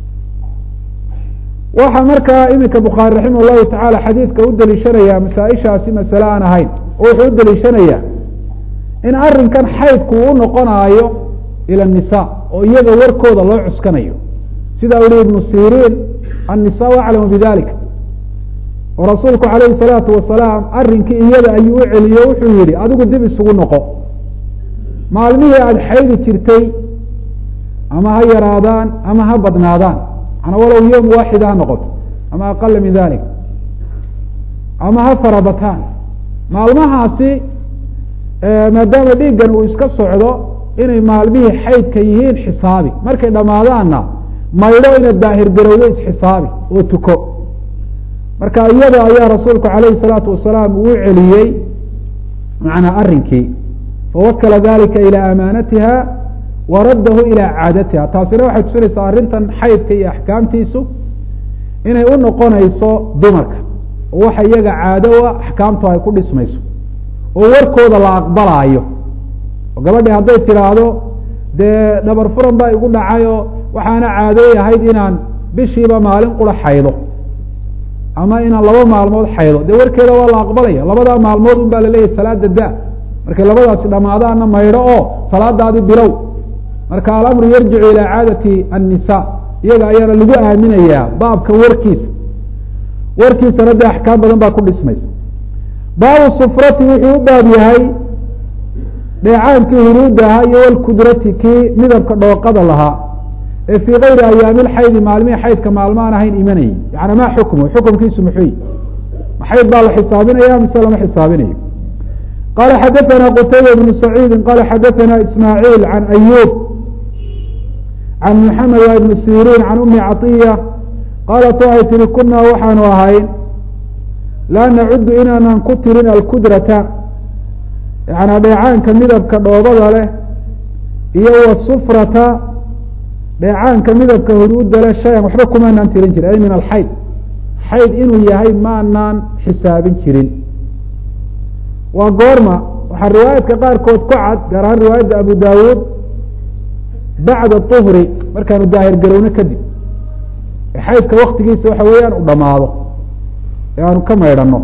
Speaker 1: waxaa markaa iminka bukhaari raximah llahu tacaala xadiidka u daliishanaya masaa-ishaasi masale aan ahayn oo wuxuu u daliishanaya in arrinkan xaydku uu noqonaayo ila nisa oo iyaga warkooda loo cuskanayo sida u yihi ibnu siriin annisaau aclamu bidalika oo rasuulku calayhi salaatu wasalaam arrinkii iyada ayuu u celiyo wuxuu yihi adigu dib isugu noqo maalmihii aada xaydi jirtay ama ha yaraadaan ama ha badnaadaan manaa walow yom waaxida ha noqoto ama aqala min dalik ama ha farabataan maalmahaasi maadaama dhiiggan uu iska socdo inay maalmihii xaydka yihiin xisaabi markay dhammaadaanna maydho inaad daahir garowdo isxisaabi oo tuko marka iyada ayaa rasuulku calayhi salaatu wasalaam uu celiyey macnaa arrinkii fawakala dalika ilaa amaanatiha wa raddahu ilaa caadatiha taasina waxay tusinaysaa arrintan xaydka iyo axkaamtiisu inay u noqonayso dumarka oo waxa iyaga caadowa axkaamtu ay ku dhismayso oo warkooda la aqbalaayo oo gabadhii hadday tidhaahdo dee dhabar furan baa igu dhacayoo waxaana caadooy ahayd inaan bishiiba maalin qura xaydo ama inaan laba maalmood xaydo dee warkeeda waa la aqbalaya labadaa maalmood un baa laleeyahay salaada da markay labadaasi dhamaadaana maydho oo salaadaadi bilow marka alamru yarjicu ilaa caadati annisa iyaga ayaana lagu aaminayaa baabka warkiisa warkiisana dee axkaam badan baa ku dhismaysa baabu sufrati wuxuu u baab yahay dheecaankii huruudda ahaa iyo walkudrati kii midabka dhooqada lahaa ee fii kayri ayaami lxaydi maalmihii xaydka maalmaan ahayn imanayay yani ma xukmu xukumkiisu muxuuyi ma xayd baa la xisaabinaya mise lama xisaabinayo qala xadaثna qtayba bnu saciidi qala xadaثna ismaaعiil can ayub can mxamed wa ibn sirin can umi caطiya qaalat waxay tihi kunaa waxaanu ahayn laa nacudu inaanan ku tirin alkudrata yanaa dheecaanka midabka dhoobada leh iyo wasufrata dheecaanka midabka huruudda leh shayan waxba kumaanaan tirin jirin ay min alxayd xayd inuu yahay maanaan xisaabin jirin waa goorma waxaa riwaayadka qaarkood ku cad gaar ahaan riwaayadda abu dawuud bacda طuhri markaanu daahir garowno kadib ee xaydka waktigiisa waxa weeyaan u dhamaado ee aanu ka maydhano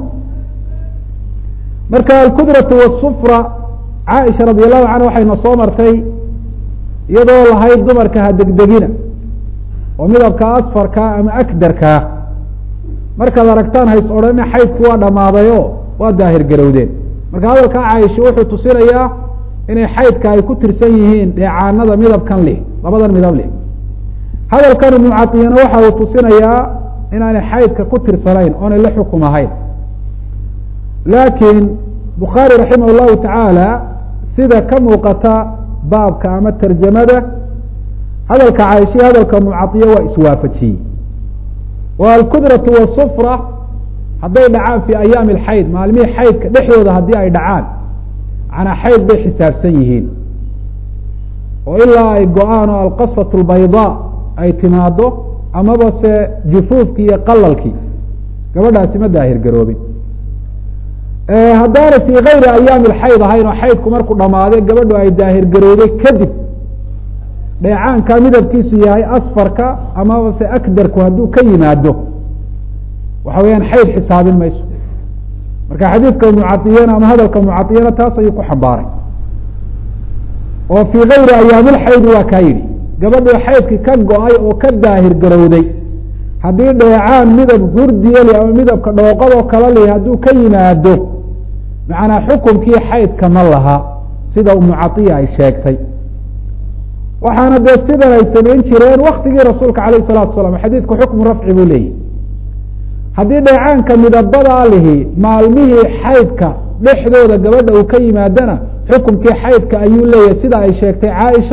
Speaker 1: marka alkudratu wasufra caaisha radi allahu canha waxayna soo martay iyadoo lahayd dumarka ha degdegina oo midabka asfarkaa ama akdarkaa markaad aragtaan hays odhanina xaydku waa dhammaadayo waa daahir garowdeen marka hadalkaa caaisha wuxuu tusinayaa inay xaydka ay ku tirsan yihiin dheecaanada midabkan leh labadan midab leh hadalkan ibnu catiyana waxa uu tusinayaa inaanay xaydka ku tirsanayn oonay la xukum ahayn laakiin bukhaari raximah llahu tacaala sida ka muuqata baabka ama tarjamada hadalka caaisha iyo hadalka ibnu caiya waa iswaafajiyey wa alkudratu wasufra hadday dhacaan fi ayaami alxayd maalmihii xaydka dhexdooda haddii ay dhacaan manaa xayd bay xisaabsan yihiin oo ilaa ay go-aan oo alqasat lbaydaa ay timaado amaba se jufuufkii iyo qalalkii gabadhaasi ma daahir garoobin haddaanay fii kayri ayaami alxayd ahayn oo xaydku markuu dhamaaday gabadhu ay daahir garowday kadib dheecaanka midabkiisu yahay asfarka amaba se akdarku hadduu ka yimaado waxa weeyaan xayd xisaabin mayso marka xadiidka mucadiyana ama hadalka mucadiyana taas ayuu ku xambaaray oo fii kayri ayaamilxaydi waa kaa yidhi gabadhii xaydkii ka go-ay oo ka daahir garowday haddii dheecaan midab hurdiyali ama midabka dhooqadoo kala lihi hadduu ka yimaado macnaa xukumkii xaydka ma laha sida mucadiya ay sheegtay waxaana dee sidan ay samayn jireen waktigii rasuulka alayh salatu salam xadiidku xukmu rafci buu leeyahy haddii dheecaanka midabadaa lihi maalmihii xaydka dhexdooda gabadha uu ka yimaadana xukumkii xaydka ayuu leeyahay sida ay sheegtay caaisha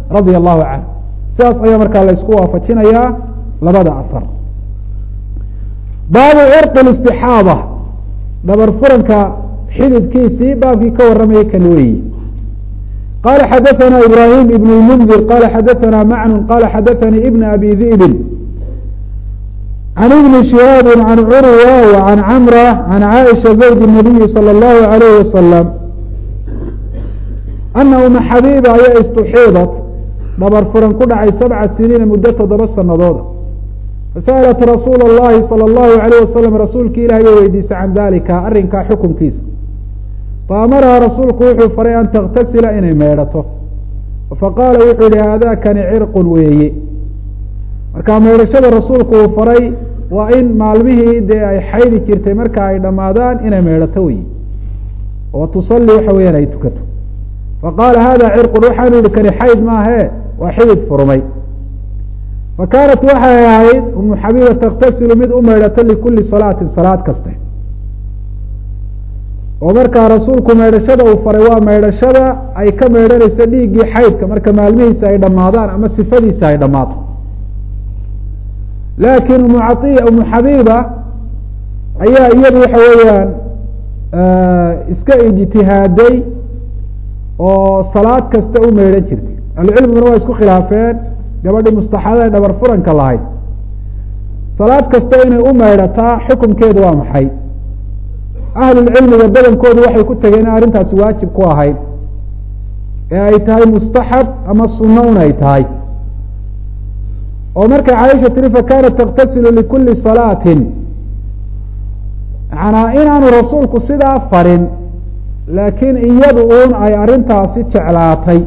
Speaker 1: radia allahu canhu sidaas ayaa markaa la isku waafajinayaa labada asar baabu cirqi istixaada dhabar furanka xididkiisii baabkii ka warramayay kan weeyi qala xadaثna ibrahim ibn اmundir qala xadaثna macnun qala xadaثani ibn abi di'bin can ibni shihaabi can curwa wa can camra can caaisha zawj الnabiyi salى اllahu alayh wasalam ana uma xabiiba ayaa istuxiidat dhabar furan ku dhacay sabca siniina muddo toddoba sanadooda fasa'alat rasuula اllahi salى اllahu alayh wasalam rasuulki ilahi bay weydiisay can dalika arrinkaa xukunkiisa faamaraha rasuulku wuxuu faray an taktasila inay meedhato faqaala wuxuu yihi haadakani cirqun weeye marka meedhashada rasuulku uu faray waa in maalmihii dee ay xaydi jirtay marka ay dhammaadaan inay meedhato wey oo tusalli waxa weeyaan ay tukato faqaala hada cirqun waxaanu yihi kani xayd maahe waa xidid furmay fa kaanat waxay ahayd umu xabiiba takhtasilu mid u meydhato likuli salaatin salaad kaste oo markaa rasuulku meydhashada uu faray waa meydhashada ay ka meydhanayso dhiiggii xaydka marka maalmihiisa ay dhammaadaan ama sifadiisa ay dhammaato laakiin umu caiya umu xabiiba ayaa iyadu waxa weeyaan iska ijtihaaday oo salaad kasta u meydhan jirtay ahlucilmiguna waa isku khilaafeen gabadhii mustaxadada ee dhabar furanka lahayd salaad kasta inay u meydhataa xukunkeedu waa maxay ahlulcilmiga badankoodu waxay ku tageen in arrintaasi waajib ku ahayd ee ay tahay mustaxab ama sunno un ay tahay oo markay caaisha tiri fakanat taktasilu likuli salaatin manaa inaanu rasuulku sidaa farin laakiin iyadu uun ay arrintaasi jeclaatay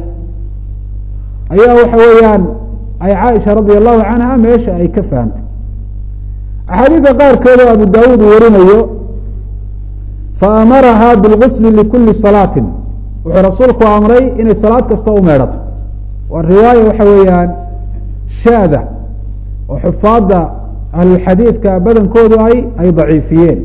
Speaker 1: ayaa waxa weeyaan ay caaisha radia allahu canha meesha ay ka fahamtay axaadiida qaarkeedoo abu daawuud warinayo faamaraha bilgusli likuli salaatin wuxuu rasuulku amray inay salaad kasta u meedhato waa riwaaya waxa weeyaan shaada oo xufaadda ahlulxadiidka badankoodu ay ay daciifiyeen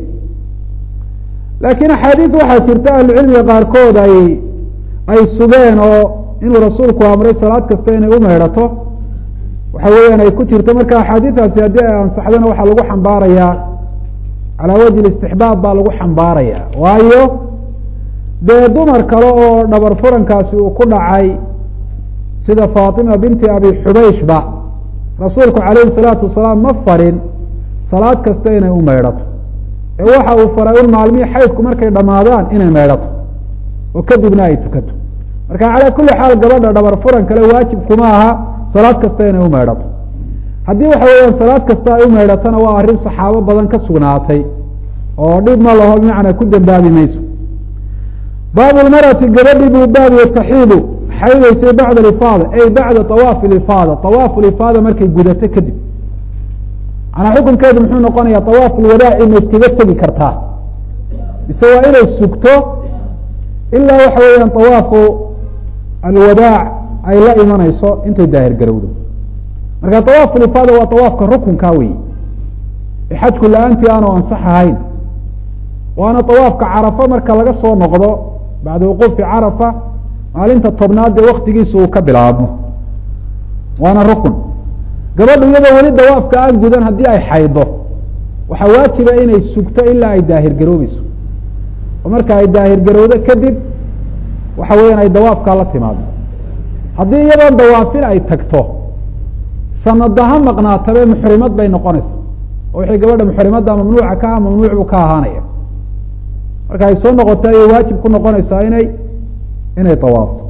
Speaker 1: laakiin axaadiid waxaa jirta ahlucilmiga qaarkood ay ay sugeen oo inuu rasuulku amray salaad kasta inay u meedhato waxa weeyaan ay ku jirto marka axaadiidaasi haddii ay ansaxdana waxaa lagu xambaarayaa calaa wajhi istixbaab baa lagu xambaaraya waayo dee dumar kale oo dhabar furankaasi uu ku dhacay sida faatima binti abi xubayshba rasuulku calayhi salaatu wasalaam ma farin salaad kasta inay u meydhato ee waxa uu faray un maalmihii xaydku markay dhammaadaan inay meydhato oo kadibna ay tukato marka calaa kulli xaal gabadha dhabar furan kale waajib kuma aha salaad kasta inay u meydhato haddii waxa weeyaan salaad kasta ay u meydhatona waa arrin saxaabo badan ka sugnaatay oo dhib ma laho bimacnaa ku dembaabi mayso baabu lmarati gabadhii buu baabiye taxiidu xaydaysay bacda alifaada ay bacda awaafi lifaada awaafu lifaada markay gudato kadib manaa xukunkeedu muxuu noqonaya awaafu lwadaaci ma iskaga tegi kartaa mise waa inay sugto ilaa waxa weeyaan awaafu alwadaac ay la imanayso intay daahir garowdo marka awaafu lifaada waa awaafka rukunka wey ee xajku la-aantii aanu ansax ahayn waana awaafka carafa marka laga soo noqdo bacda wuquufi carafa maalinta tobnaad ee waktigiisa uu ka bilaabmo waana rukun gabadhu iyadoo weli dawaafka aan gudan haddii ay xaydo waxaa waajiba inay sugto ilaa ay daahir garoobeyso oo marka ay daahir garowdo kadib waxa weeyaan ay dawaafkaa la timaado haddii iyadoon dawaafin ay tagto sanada ha maqnaatabe muxrimad bay noqonaysa oo wixii gabadha muxrimadda mamnuuca ka ah mamnuuc buu ka ahaanaya marka ay soo noqoto ayay waajib ku noqonaysaa inay inay dawaafto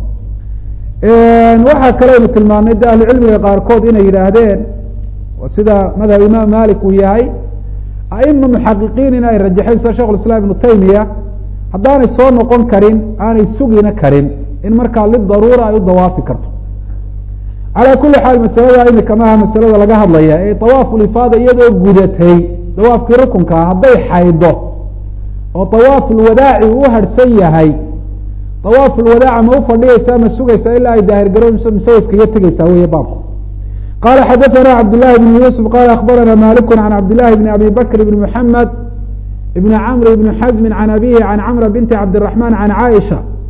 Speaker 1: waxaa kaleynu tilmaamnay de ahlucilmiga qaarkood inay yidhaahdeen sida madhab imaam malik uu yahay aima muxaqiqiin in ay rajaxeen sida shekh islam ibnu taymiya haddaanay soo noqon karin aanay sugina karin in markaa lidaruura ay u dawaafi karto calaa kuli xaal masalada imika maaha masalada laga hadlaya ee awaafu lifaada iyadoo gudatay dawaafkii rukunkaa hadday xaydo oo awaafu lwadaaci uu harhsan yahay awaafu lwadaaca ma ufadhiyeysaa ma sugaysaa ilaa ay daahir garoobayso mise way iskaga tegeysaa weye baabku qala xadaثana cabdالlahi بn yusuf qala akbarana maliku can cabdillahi bn abi bakr bn mحamed bn cmr bn xazmi can abihi can cmra binti cabdiلرaحman can caaisha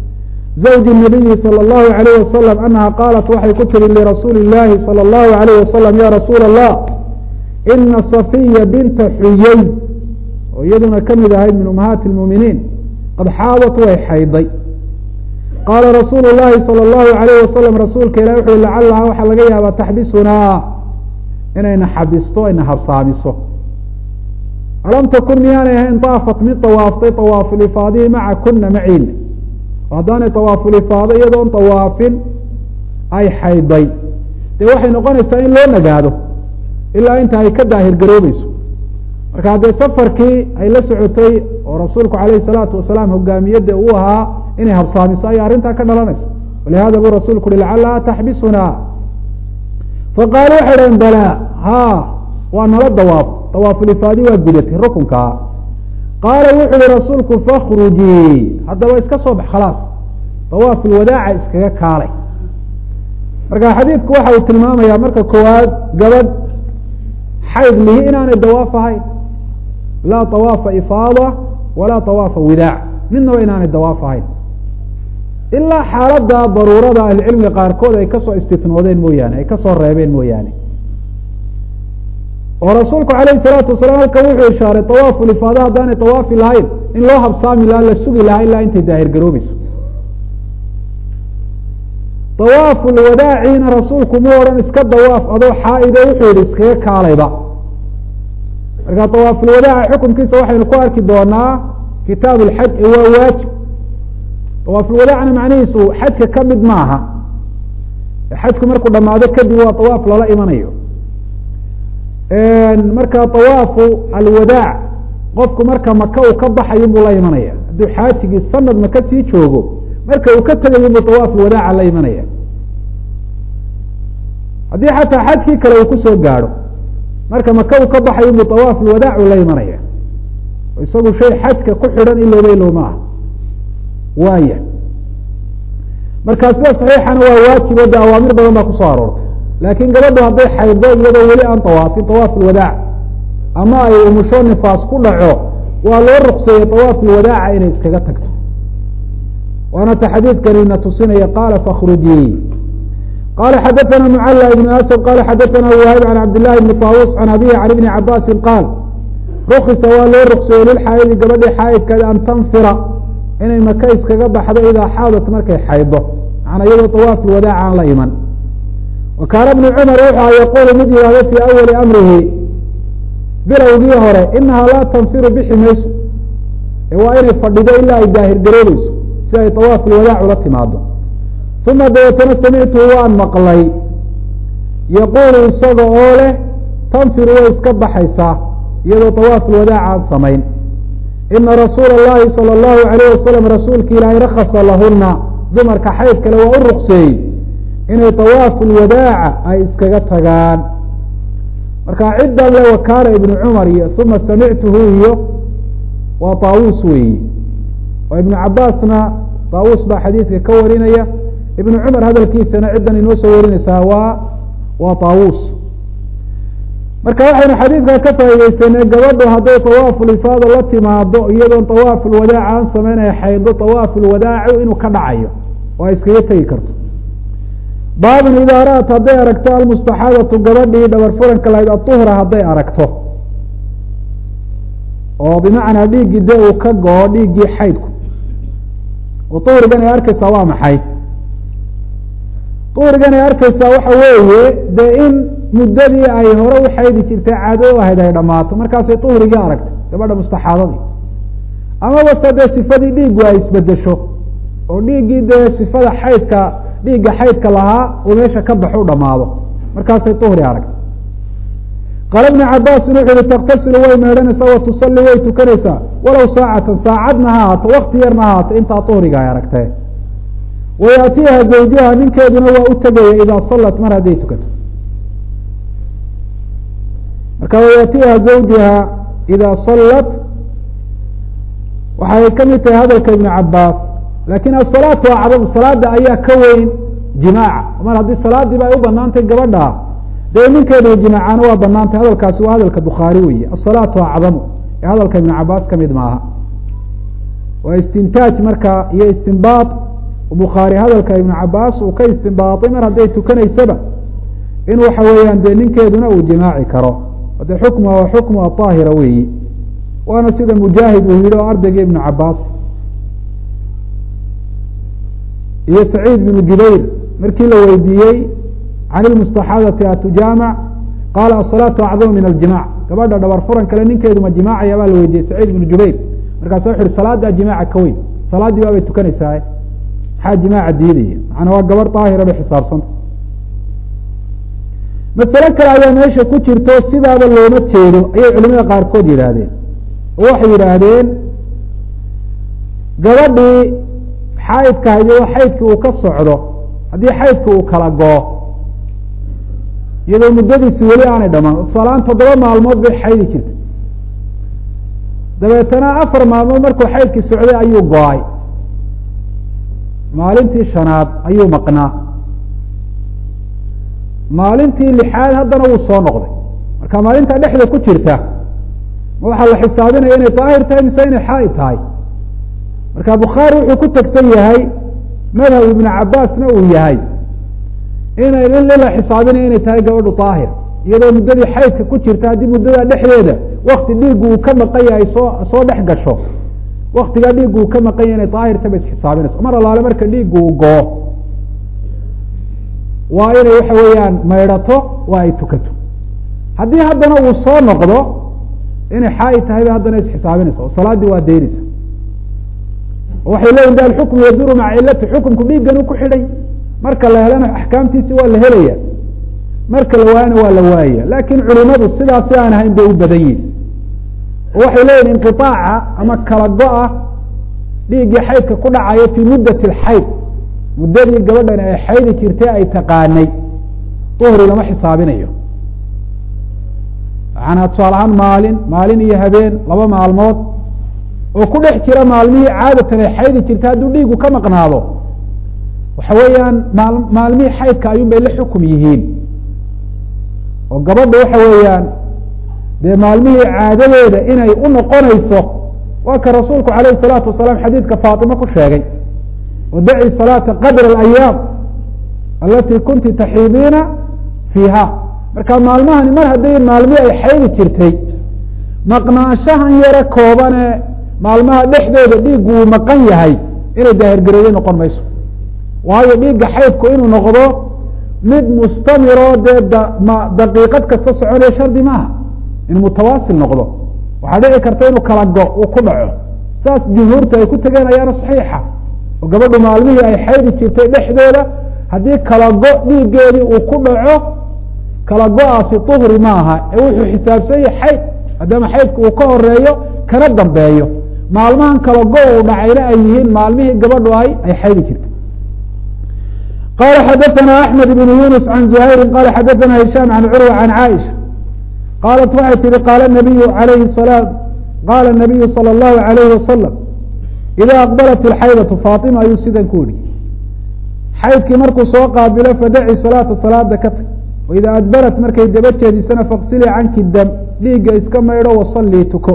Speaker 1: zawji nabiyi salى اllahu alayh wasalam anaha qaalat waxay ku tiri lirasuuli اllahi salى اllahu alayh wasalam ya rasuula allah ina safiya binta xuyey oo iyaduna kamid ahayd min umahaati اlmuuminiin qad xaadat way xayday qaala rasuulu llahi salى اllahu alayh wasalam rasuulka ilah wuxu uhi lacalaha waxaa laga yaabaa taxbisunaa inayna xabisto ayna habsaamiso alam takun miyaanay ahayn daafat mid dawaaftay awaafulifaadihi maca kuna maciil oo haddaanay awaafulifaado iyadoon dawaafin ay xayday dee waxay noqonaysaa in loo nagaado ilaa inta ay ka daahir garoobeyso marka haddee safarkii ay la socotay oo rasuulku calayhi salaatu wasalaam hogaamiyadda uu ahaa inay habsaamiso ayay arrintaa ka dhalanaysa walihada buu rasuulku uhi lacalaha taxbisunaa faqaalu waxay dhaheen balaa ha waa nala dawaaf dawaafulifaadi waa gudatay rukunkaa qaala wuxu uhi rasuulku fakhrujii haddaba iska soo bax khalaas dawaafulwadaaca iskaga kaalay marka xadiidku waxa uu tilmaamayaa marka koowaad gabadh xayd lihi inaanay dawaaf ahayn laa awaafa ifaada walaa awaafa widaac midnaba inaanay dawaaf ahayn ilaa xaaladda daruurada ahlicilmiga qaarkood ay kasoo istitnoodeen mooyaane ay kasoo reebeen mooyaane oo rasuulku alayhi salaatu wasalaam halkan wuxuu ishaaray awaafulifaada haddaanay awaafi lahayn in loo habsaami lahaa la sugi lahaa ilaa intay daahir garoobeyso awaafulwadaaciina rasuulku mu odhan iska dawaaf adoo xaa-ide wuxuu yihi iskaga kaalayba marka awaafulwadaaca xukunkiisa waxaynu ku arki doonaa kitaab lxaj ee waa waajib awaafulwadaacna macnihiisu xajka ka mid maaha xajku markuu dhamaado kadib waa awaaf lala imanayo marka awaafu alwadaac qofku marka maka uu ka baxayo buu la imanaya hadduu xaajigii sanad maka sii joogo marka uu ka tegayo buu awaafu wadaaca la imanaya haddii xataa xajkii kale uu kusoo gaadho marka maka uu ka baxayo buu awaafu lwadaac uu la imanaya isagu shay xajka ku xidhan ilowba ilow ma ah waaya marka sida saxiixana waa waajibo de awaamir badan baa kusoo aroortay laakiin gabadhu hadday xaydo iyadoo weli aan awaafin awaaf lwadaac ama ay umusho nifaas ku dhaco waa loo rukseeyey awaaf lwadaaca inay iskaga tagto waana ta xadiidkani na tusinaya qaala fakhrujii qala xadaثna mclى ibn asad qala xadaثna wahib an cabd لlahi bni طaawus can abihi can ibni cabaasi qaal rukisa waa loo rukseeyey lilxaayidi gabadhii xaayidkeeda an tanfira inay maka iskaga baxdo idaa xaadat markay xaydo macanaa iyadoo awaaf lwadaaca aan la iman wa kaana bnu cumar wuxua yaquulu mid yihahdo fii awali amrihi bilowgii hore inahaa laa tanfiru bixi mayso ee waa inay fadhido ilaa ay daahir garoobeyso si ay awaaf lwadaac ula timaado uma dabeetana samictuhu waan maqlay yaquulu isaga oo leh tanfiru way iska baxaysaa iyadoo awaaf lwadaac aan samayn ina rasuula اllahi salى اllahu alayh wasalam rasuulki ilaahay rakasa lahuna dumarka xayd kale waa u rukseeyey inay awaafu lwadaaca ay iskaga tagaan marka ciddan le wakaana ibnu cumar iyo uma samictuhu iyo waa taawuus weeyi oo ibnu cabaasna taawuus baa xadiidka ka warinaya ibnu cumar hadalkiisana ciddan inoo soo warinaysaa waa waa taawuus marka waxaynu xadiidka ka faaideysanay gabadhu hadday awaafulifaada la timaado iyadoon awaafulwadaac aan sameynaya xaydo awaafulwadaacu inuu ka dhacayo oo ay iskaga tegi karto baabun idaa ra'at hadday aragto almustaxaadatu gabadhii dhabar furanka lahayd aduhra hadday aragto oo bimacnaa dhiiggii dee uu ka go-o dhiiggii xaydku oo duhrigan ay arkeysaa waa maxay duhrigan ay arkeysaa waxa weeye dee in muddadii ay hore u xaydi jirtay caado u ahayd ay dhammaato markaasay duhrigii aragtay gabadha mustaxaadadii amaba se dee sifadii dhiiggu ay isbedesho oo dhiiggii dee sifada xaydka dhiigga xaydka lahaa uu meesha ka baxo u dhamaado markaasay duhri aragtay qaala ibnu cabaasin wuxu uhi taktasilu way meedhanaysaa wa tusalli way tukanaysaa walow saacatan saacadna ha haato wakti yarna ha haato intaa duhriga ay aragtee wayaatiiha zawjaha ninkeeduna waa u tegaya idaa sallat mar hadday tukato marka wayaatiiha zawjaha idaa sallat waxay ka mid tahay hadalka ibnu cabaas lakin asalaatu acdam salaada ayaa ka weyn jimaaca mar haddii salaadiiba ay u banaantay gabadha dee ninkeedu jimaacana waa banaantay hadalkaasi waa hadalka bukhaari weeye asalaatu acdamu ee hadalka ibnu cabaas ka mid maaha waa istintaaj marka iyo istinbaad bukhaari hadalka ibnu cabaas uu ka istimbaatay mar hadday tukanaysaba in waxa weeyaan dee ninkeeduna uu jimaaci karo de xukmuha waa xukmu aطaahira weeyi waana sida mujaahid uu yihi oo ardayga ibnu cabaas iyo saciid binu jubayr markii la weydiiyey can ilmustaxaadati atujaamac qaala asalaatu acdamu min aljimac gabadha dhabar furan kale ninkeedu ma jimaacaya baa la weydiiyey saciid binu jubayr markaasa wuxu uhi salaadaa jimaaca ka weyn salaaddii baabay tukanaysaa maxaa jimaaca diidaya macnaa waa gabar daahira bay xisaabsanta masale kale ayaa meesha ku jirto sidaaba looma jeedo ayay culimada qaarkood yidhaahdeen oo waxay yidhaahdeen gabadhii xaydka haydoo xaydkii uu ka socdo haddii xaydkii uu kala goo iyadoo muddadiisi weli aanay dhamaan tusaalahaan toddoba maalmood bay xaydi jirtay dabeetana afar maalmood markuu xaydkii socday ayuu go-ay maalintii shanaad ayuu maqnaa maalintii lixaad haddana wuu soo noqday marka maalintaa dhexda ku jirta ma waxaa la xisaabinaya inay daahir tahay mise inay xaaid tahay marka bukhaari wuxuu ku tegsan yahay madhab ibnu cabaasna uu yahay inay la xisaabinaya inay tahay gabadhu daahir iyadoo muddadii xaydka ku jirta haddii muddadaa dhexdeeda wakti dhiiggu uu ka maqan yahay soo soo dhex gasho waktigaa dhiiggu uu ka maqan yahay inay daahirta bay isxisaabinayso mar allaale marka dhiiggu uu goo waa inay waxa weeyaan maydhato waa ay tukato haddii haddana uu soo noqdo inay xaaid tahay bay haddana isxisaabinaysa oo salaaddii waa daynaysa waxay leeyihin de alxukmu yaduru maca cilati xukumku dhiigganu ku xidhay marka la helana axkaamtiisi waa la helaya marka la waayana waa la waayaya laakin culimadu sidaasi aan ahayn bay u badan yihin oo waxay leeyihin inqiaaca ama kala go-a dhiiggii xaydka ku dhacaya fii muddati alxayd muddadii gabadhan ay xaydi jirtay ay taqaanay duhri lama xisaabinayo macanaa tusaale ahaan maalin maalin iyo habeen laba maalmood oo ku dhex jira maalmihii caadatan ay xaydi jirtay hadduu dhiigu ka maqnaado waxa weeyaan maal maalmihii xaydka ayuun bay la xukum yihiin oo gabadha waxa weeyaan dee maalmihii caadadeeda inay u noqonayso waa ka rasuulku alayh الsalaatu wasalaam xadiidka faatima ku sheegay wadaci salaata qadra alayaam alatii kunti taxiidiina fiiha marka maalmahani mar hadday maalmihii ay xaydi jirtay maqnaanshahan yaro koobane maalmaha dhexdooda dhiiggu uu maqan yahay inay daahirgarooday noqon mayso waayo dhiigga xaydku inuu noqdo mid mustamiroo dee daqiiqad kasta soconaya shardi maaha in mutawaasil noqdo waxaa dhici karta inuu kala go uu ku dhaco saas jumhuurta ay ku tegeen ayaana saxiixa oo gabadhu maalmihii ay xaydi jirtay dhexdooda haddii kala go dhiiggeedii uu ku dhaco kala go-aasi duhri maaha ee wuxuu xisaabsan yahay xayd maadaama xaydku uu ka horeeyo kana dambeeyo maalmahan kala go uu dhacayna ay yihiin maalmihii gabadhu ay ay xaydi jirtay qala xadaثna axmed bn yunus can zuhayri qala xadaثna hishaam can curwa can caaisha qaalat waxay tihi qaala nabiyu alayhi salaam qaala nabiyu salى اllahu alayhi wasalam ida aqbalat ilxaydatu faatima ayuu sidan ku yihi xaydkii markuu soo qaabilo fadaci salaata salaada ka tag waida adbarat markay daba jeedisana faqsilii canki dam dhiigga iska maydho wasallii tuko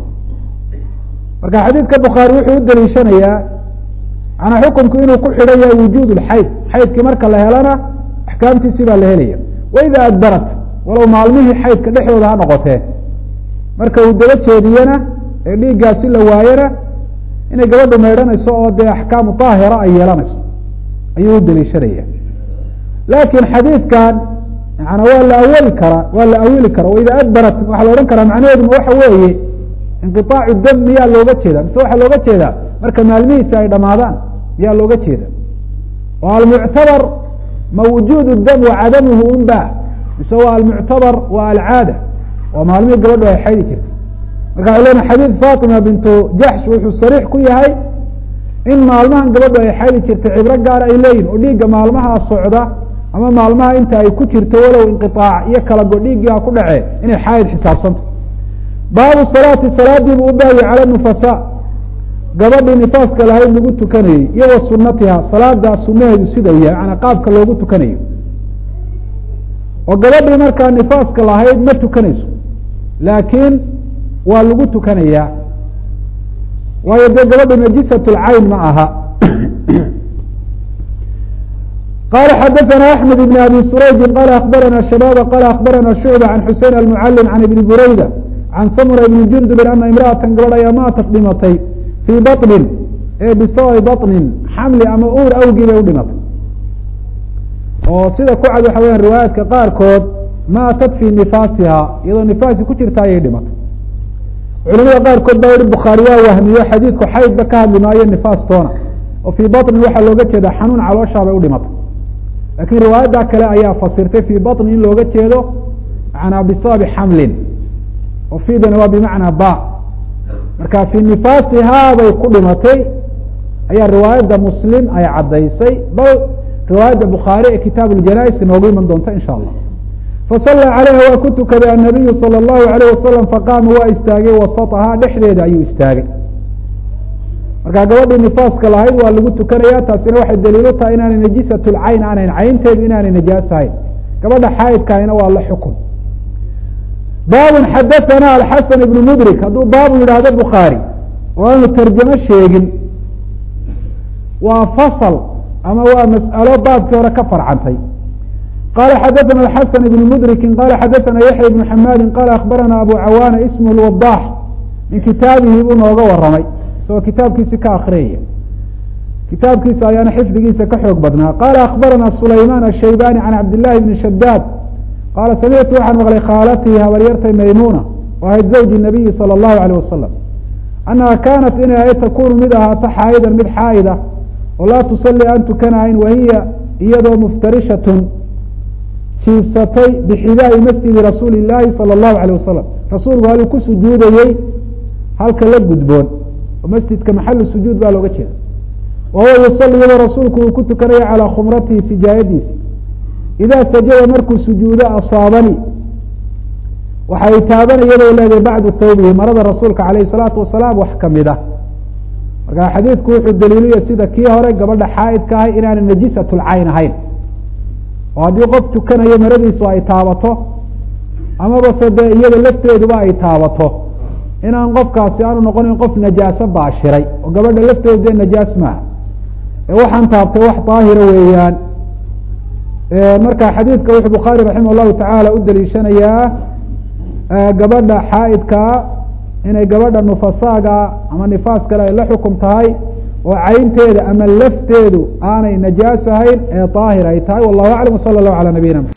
Speaker 1: marka xadiidka bukhaari wuxuu u daliishanayaa manaa xukumku inuu ku xidhan yahay wujuud lxayd xaydkii marka la helana axkaamtiisii baa la helaya waida adbarat walow maalmihii xaydka dhexdooda ha noqotee marka uu daba jeediyena ee dhiiggaasi la waayana inay gabadhu maydhanayso oo dee axkaamu daahira ay yeelanayso ayuu u daliishanaya laakin xadiidkan yana waa la awali karaa waa la awili karaa waida adbarat waxaa la odhan karaa macnaheeduma waxa weeye inqiaacu dam miyaa looga jeeda mise waxaa looga jeedaa marka maalmihiisi ay dhamaadaan miyaa looga jeeda oo almuctabar ma wujuud dam wa cadamuhu unba mise waa almuctabar waa alcaada oo maalmihii gabadhu ay xaydi jirtay marka waxay lena xadiid fatima bintu jaxsh wuxuu sariix ku yahay in maalmahan gabadhu ay xaydi jirtay cibro gaar ay leeyihin oo dhiigga maalmaha socda ama maalmaha inta ay ku jirto walow inqiaac iyo kala go dhiiggii ha ku dhacee inay xaayid xisaabsanta baabu salaati salaadiibu u baayay cala nufasa gabadhii nifaaska lahayd lagu tukanayey iyo wa sunatiha salaadaa sunaheedu sida u yahay manaa qaabka loogu tukanayo oo gabadhii markaa nifaaska lahayd ma tukanayso laakiin waa lagu tukanayaa waayo dee gabadhu najisat lcayn ma aha qala xadaثna أحmed بn abi surayji qala akbarana shababa qala akbarana shucba can xusein almucalim can ibni burayda can samura ibni jundubin ana imra'atan gabadh ayaa maatat dhimatay fii baطnin ee bisababi baطnin xamli ama uur awgii bay u dhimatay oo sida ku cad waxa weyan riwaayaadka qaarkood maatat fii nifaasiha iyadoo nifaasi ku jirta ayay dhimatay culamada qaarkood baa yihi bukhaari waa wahmiyo xadiidku xaydba ka hadli maayo nifaas toona oo fii baطnin waxaa looga jeeda xanuun calooshaa bay u dhimatay lakiin riwaayadda kale ayaa fasirtay fii baطni in looga jeedo manaa bisababi xamlin oo fiidana waa bimacnaa ba marka fii nifaasihaa bay ku dhimatay ayaa riwaayadda muslim ay caddaysay bal riwaayadda bukhaari ee kitaab اjanais noogu iman doonta insha allah fasala calayha waa ku tukaday annabiyu salى اllahu alayh wasalam faqaama waa istaagay wasatahaa dhexdeeda ayuu istaagay marka gabadhii nifaaska lahayd waa lagu tukanaya taasina waxay daliilu tahay inaanay najisat lcayn aanayn caynteedu inaanay najaasahayn gabadha xaayidkaahina waa la xukun baabun xadathana alxasan ibnu mudrik hadduu baabu yidhaahdo bukhaari oo aanu tarjamo sheegin waa fasl ama waa mas'alo baabkii hore ka farcantay qala xadaثna الxasan ibn mdriki qala xadaثna yaحya ibn xamaadi qala akbarana abu cawaana ismh اwadax min kitaabihi buu nooga waramay isagoo kitaabkiisi ka akriyaya kitaabkiisa ayaana xifdigiisa ka xoog badnaa qala akbarana sulayman الshaybani can cabd لlahi bni shadaad qaala samictu waxaan maqlay khaalatii habaryartay maymuna oo ahayd zawji الnabiyi salى الlahu alيه wasalam annaha kaanat inay ahayd takunu mid ahaato xaa'idan mid xaa'ida oo laa tusalli aan tukanahayn wahiya iyadoo muftarishatun jiibsatay bixidaai masjidi rasuuli illaahi salى اllahu alيh wasalam rasuulku haluu ku sujuudayey halka la gudboon oo masjidka maxalu sujuud baa looga jeeda wa huwa yusali iyadoo rasuulku uu ku tukanaya calaa khumratihi sijaayadiisi idaa sajada markuu sujuudo asaabani waxay taaban iyadoo leedahay bacdu thawbihi marada rasuulka alayh الsalaatu wasalaam wax kamid ah marka xadiidku wuxuu daliilaya sida kii hore gabadha xaa'idka ahay inaanay najisat lcayn ahayn oo haddii qof tukanayo maradiisu ay taabato amaba se dee iyada lafteeduba ay taabato inaan qofkaasi aanu noqonin qof najaaso baashiray oo gabadha lafteedu dee najaas maaha ee waxaan taabtay wax daahira weeyaan marka xadiidka wuxuu bukhaari raximah llahu tacaala u daliishanayaa gabadha xaa'idkaa inay gabadha nufasaaga ama nifaas kale ay la xukum tahay oo caynteeda ama lafteedu aanay najaas ahayn ee daahir ay tahay wallahu aclam wsala allahu calaa nabiyina